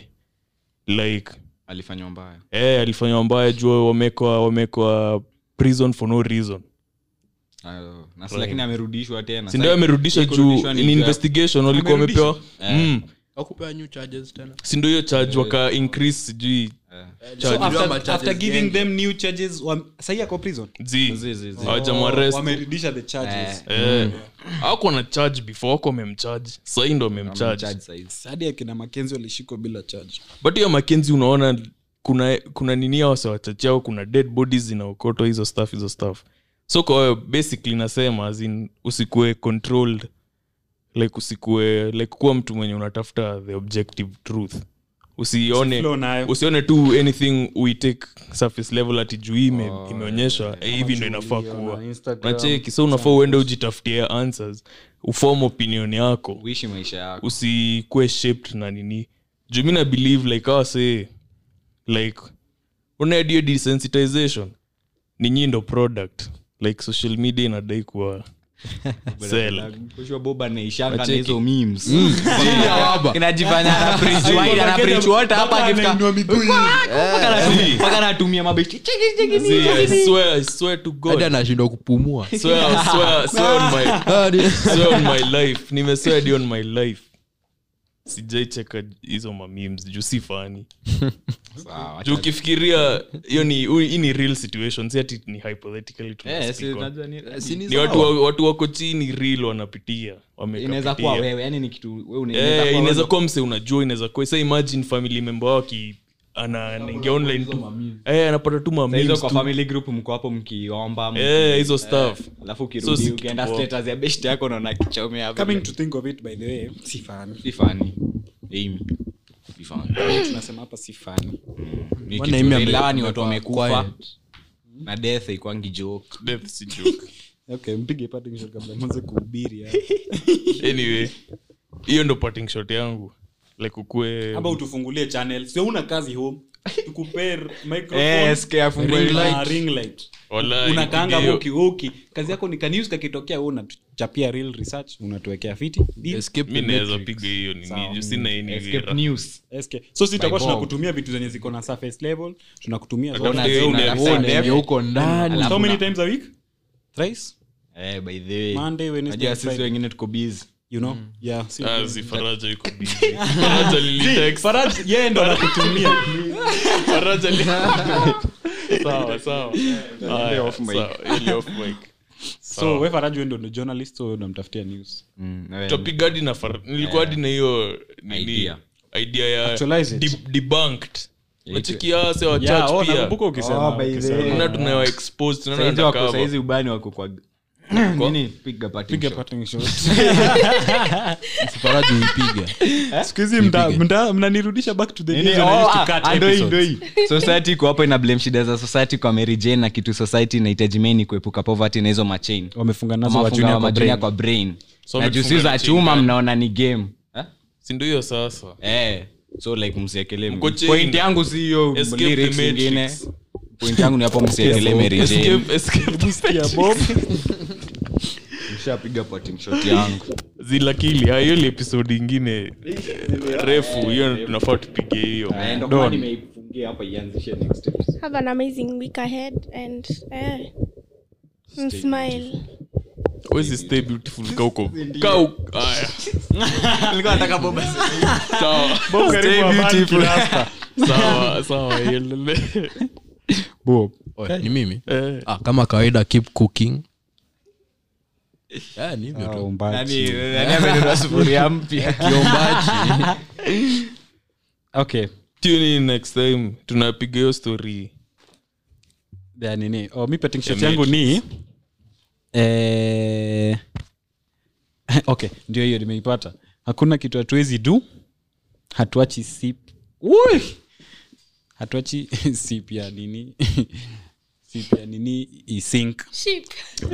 like alifanywa mbaya eh, alifanywa mbaya jua wamekwa wamekwa prison for no reason Ayo, na si lakini amerudishwa tena sindio Sasa- amerudisha hii juu kurudishwa ni in juu ya- investigation walikuwa wamepewa mm. wakupea new charges tena sindio hiyo charge waka increase sijui So Unajua after- macharges after giving gengi. them new charges wam- sahi ako prison zi Zi, zi, zi. hawajamwarest wamerudisha the charges eh. ako na charge before wako wamemcharge sahii ndo wamemcharge Charge size. hadi akina makenzi walishikwa bila charge but hiyo makenzi unaona kuna kuna nini wase wachachao kuna dead bodies zinaokotwa hizo stuff hizo stuff so kwa hiyo basically nasema as in usikue controlled like usikue like kuwa mtu mwenye unatafuta the objective truth usione Flow nayo. usione tu anything we take surface level ati juu hii ime, imeonyeshwa eh, hivi ndo inafaa kuwa nacheki so unafaa uende ujitafutie answers ufom opinion yako uishi maisha yako usikue shaped na nini juu mi na believe like awa say like unaedio desensitization ni nyi ndo product like social media inadai kuwa sell kushwa boba naishanga na Wacheki. hizo memes inajifanya ana preach wide, ana preach water hapa akifika mpaka anatumia- mpaka anatumia mabesti Cheki, cheki, See, cheki, I cheki. swear, I swear to hadi God. anashindwa kupumua Swear, swear, swear on my- swear on my life nimeswear hadi on my life sijaicheka hizo mamemes juu si fani Sawa, juu ukifikiria hiyo ni hii ni real situation si ati ni hypothetically tuna Eh, si speak on. unajua ni- Si ni ni watu, sawa. wa- watu wako chini real wanapitia inaweza kuwa wamekapitia wewe yani ni kitu wewe una- Eh, inaweza kuwa inaweza wewe. kuwa mse unajua inaweza kuwa sa imagine family member wao aki ana- anaingia online tu Eh, anapata tu ma Saa hizo memes kwa tu. family group mko hapo mkiomba mki- Eh, hizo stuff alafu So ukirudi si ukienda kitu poa. status ya best yako naona kichomea coming to think of it by the way si fani si funny Amy si funny tunasema hapa si fani Ni Mbona kitu Amy ame- real, hawa ni watu amekuwa wamekufa quiet? na death haikuangi joke Death si joke. okay mpige parting shot kabla mwanze kuhubiri ya. anyway hiyo ndo parting shot yangu like ukue aba utufungulie channel sio una kazi home tukupee microphone Eh, SK afungue ring light. light. ring light Wallahi, unakaanga nipige woki woki kazi yako ni kanius kakitokea wewe unatuchapia real research unatuwekea fiti Deal? Escape mi the naweza Matrix. piga hiyo nini Sawa. juu sina hii ni escape vera. news SK. so si tutakuwa By Bob. tunakutumia vitu zenye ziko na surface level tunakutumia zote. Atafuta Una- hiyo una- episode. una- Yenye huko ndani Alafu how many na- times a week thrice eh by the way Monday, Wednesday, najua sisi Friday. wengine tuko busy you know yeah si Ah, si faraja yuko busy. Faraja lilitext. Faraj yeye ndo anakutumia Faraja li- sawa sawa Haya, off mic. sawa, ile off mic. so we Faraj wewe ndo ndo journalist so unamtafutia news Mm, na wewe- Tutapiga hadi na Far- nilikuwa hadi na hiyo nini Idea. idea ya Actualize it. de- debunked Yeah, wachiki ase wa yeah church oh pia nakumbuka ukisema Oh, by the ukisema. way. tunaona tunawa expose tunaona Saizi wako undercover. saizi ubani wako kwa nini piga parting piga shot. parting shot Faraji uipiga siku hizi mta- mta- mnanirudisha back to the Nini? days when I Oh, used to ah, cut ah, ndo hii, episodes. ndo hii. society iko hapo ina blame shida za society kwa Mary Jane na kitu society inahitaji main kuepuka poverty na hizo machain wamefunga nazo wa Wamefunga junior kwa majunia brain. kwa brain So na wamefunga juu si na za chain chuma gani? mnaona ni game Eh? si ndio hiyo sasa eh so like msiekele Mko chain. point yangu si hiyo Escape lyrics the ingine Matrix. point yangu ni hapo msiendelee merejeni Escape- escape mshapiga potting shot yangu zilakili ah, hiyo ni episode ingine refu hiyo tunafaa tupige hiyo Eh, ndo kama nimeifungia hapa ianzishe next episode. have an amazing week ahead and eh, and smile wezi stay beautiful kauko kau aya Nilikuwa nataka Bob aseme. sawa Stay beautiful. sawa sawa iendelee Oh, ni mimi Eh, ah, kama kawaida keep cooking yeah, ni hivyo tu Nani- nani amenunua sufuria mpya kiombaji okay tune in next time tunapiga hiyo story ya nini oh, mi petting shot Ya yangu mate. ni eh, okay ndio hiyo nimeipata hakuna kitu hatuwezi du hatuachi sip Ui! hatuachi sip ya nini sip ya nini isink sheep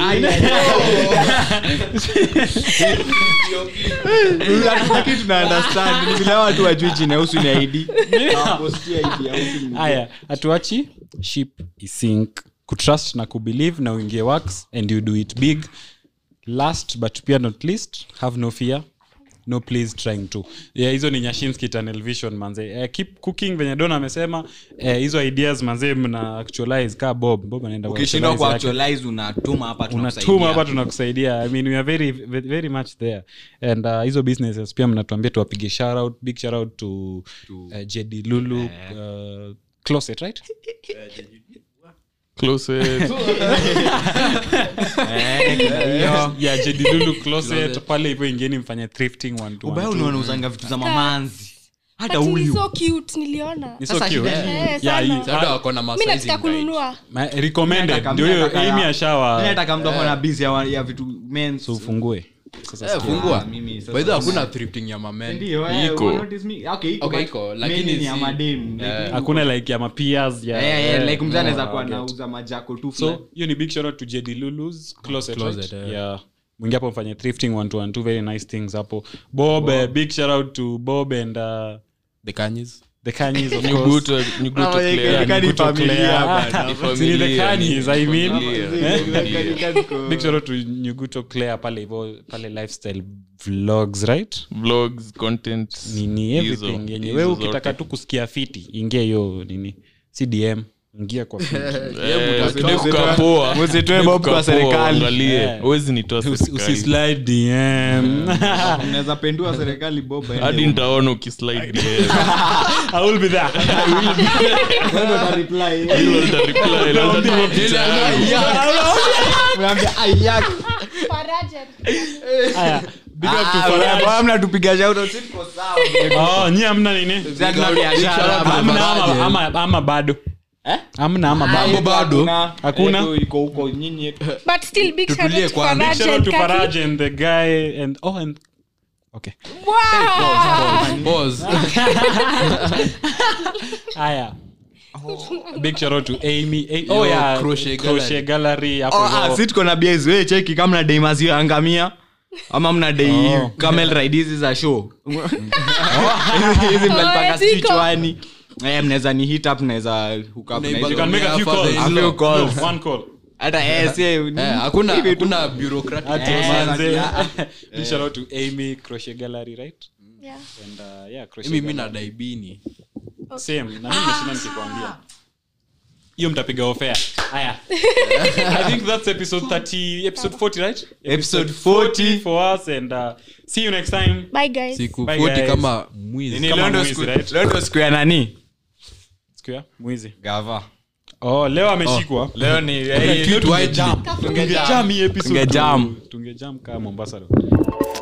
Hatutaki tuna understand. Ni vile watu wajui jina ya usu ni ID. Hawapostia ID ya usu ni- haya hatuachi ship isink kutrust na kubelieve na uingie works and you do it big last but pia not least have no fear no please trying to yeah, hizo ni nyashinski tunnel vision manze eh, keep cooking venye don amesema eh, hizo ideas manze mna actualize ka bob bob anaenda ukishindwa kuactualize yake. kuactualize unatuma hapa unatuma hapa tunakusaidia. tunakusaidia i mean we are very very very much there and uh, hizo businesses pia mnatuambia tuwapige shout out big shout out to, uh, jd lulu uh, closet right closet yeah jd lulu closet pale hivyo ingeni mfanye thrifting one to ubaya one unaona uzanga vitu za mamanzi hata But ni huyu so cute niliona Ni so Sasa cute. shida ni- Eh, Yeah, sana. hii- Sasa wako na mi masizing nataka guide. kununua Ma- recommended Nataka- ndio hiyo nataka ya- amy Mimi ashawa nataka mtu ako na busy ya, ya vitu men so ufungue sasa Eh, sikia. fungua mimi sasa- By the way, hakuna thrifting ya mamen Ndio, eh, Iko. you notice me? Okay, iko, Okay, but iko, men lakini ni ya si- madem, like, Eh. hakuna like ya mapias ya Eh, eh, eh, like mzee anaweza no, kuwa okay. nauza majako tu fulani. so hiyo ni big shout out to jd lulus closet, Closet, right? eh. yeah mwingi hapo mfanye thrifting one to one two very nice things hapo bob, eh, big shout out to bob and uh, the kanyis the kanyis of course nyuguto nyuguto Ah, yeah, clear yeah, Ni ni kuto familia Claire. bana. Ah, Ni si ni familia, the Kanyis, ni I mean. familia, Eh? ni familia. big shout out to nyuguto claire pale hivyo pale lifestyle vlogs right vlogs content nini hizo- everything yenye hizo wewe zote. ukitaka tu kusikia fiti ingia hiyo nini cdm ingia kwa fiti Eh, Usitoe- Dave Kapoa. usitoe Dave Bob kwa Kapoa, serikali. angalie. Eh. Huwezi nitoa Usi- serikali. usislide dm Mnaweza pendua serikali bob aende hadi huko. nitaona ukislide DM. i will be there Wewe ndo utareply. Hilo nitareply, lazima tuwe picha yangu. Unaambia, "Aiyak." haya big up to Ah, Faraj. wewe mnatupiga shout out, si tuko sawa. oh nyi amna nini Sisi hatuna biashara, amna baba. ama, ama, ama bado Eh? amna ama Ah, bado yetu bado. hakuna. Hakuna? Yetu iko huko nyinyi yetu. but still big shout Tutulie out to kwanza. Faraj shout out and to Kaki. Faraj and the guy and oh and okay Wow. Pause. haya big shout out to amy A- oh Yo, yeah Crochet crochet gallery hapo Oh, ah, hivyo. si tuko na bias we cheki kama mna dei maziwa ya ngamia ama mna dei Oh. camel ride hizi za show hizi mnalipaka Oh, ziko. kichwani Eh, mnaweza ni hit up mnaweza hook up na Neighbor hizo. you can make a few Father calls in A few law. calls. No, one call hata eh, si- Eh, hakuna hivi tu. hakuna bureaucratic Ati Eh, manze. yeah. big shout out to amy crochet gallery right Yeah. and uh, yeah crochet mimi gallery. na daibini same na mimi nimeshinda nikikwambia hiyo mtapiga ofea haya i think that's episode 30 episode 40 right Episode 40. for us and uh, see you next time bye guys siku Bye, 40 guys. kama mwizi Ni Kama leo ndo mwizi, siku- right? leo ndo siku ya nani square mwizi gava oh leo ameshikwa leo ni Cute widely. tungejam hii episode Tungejam. tungejam kama mombasa leo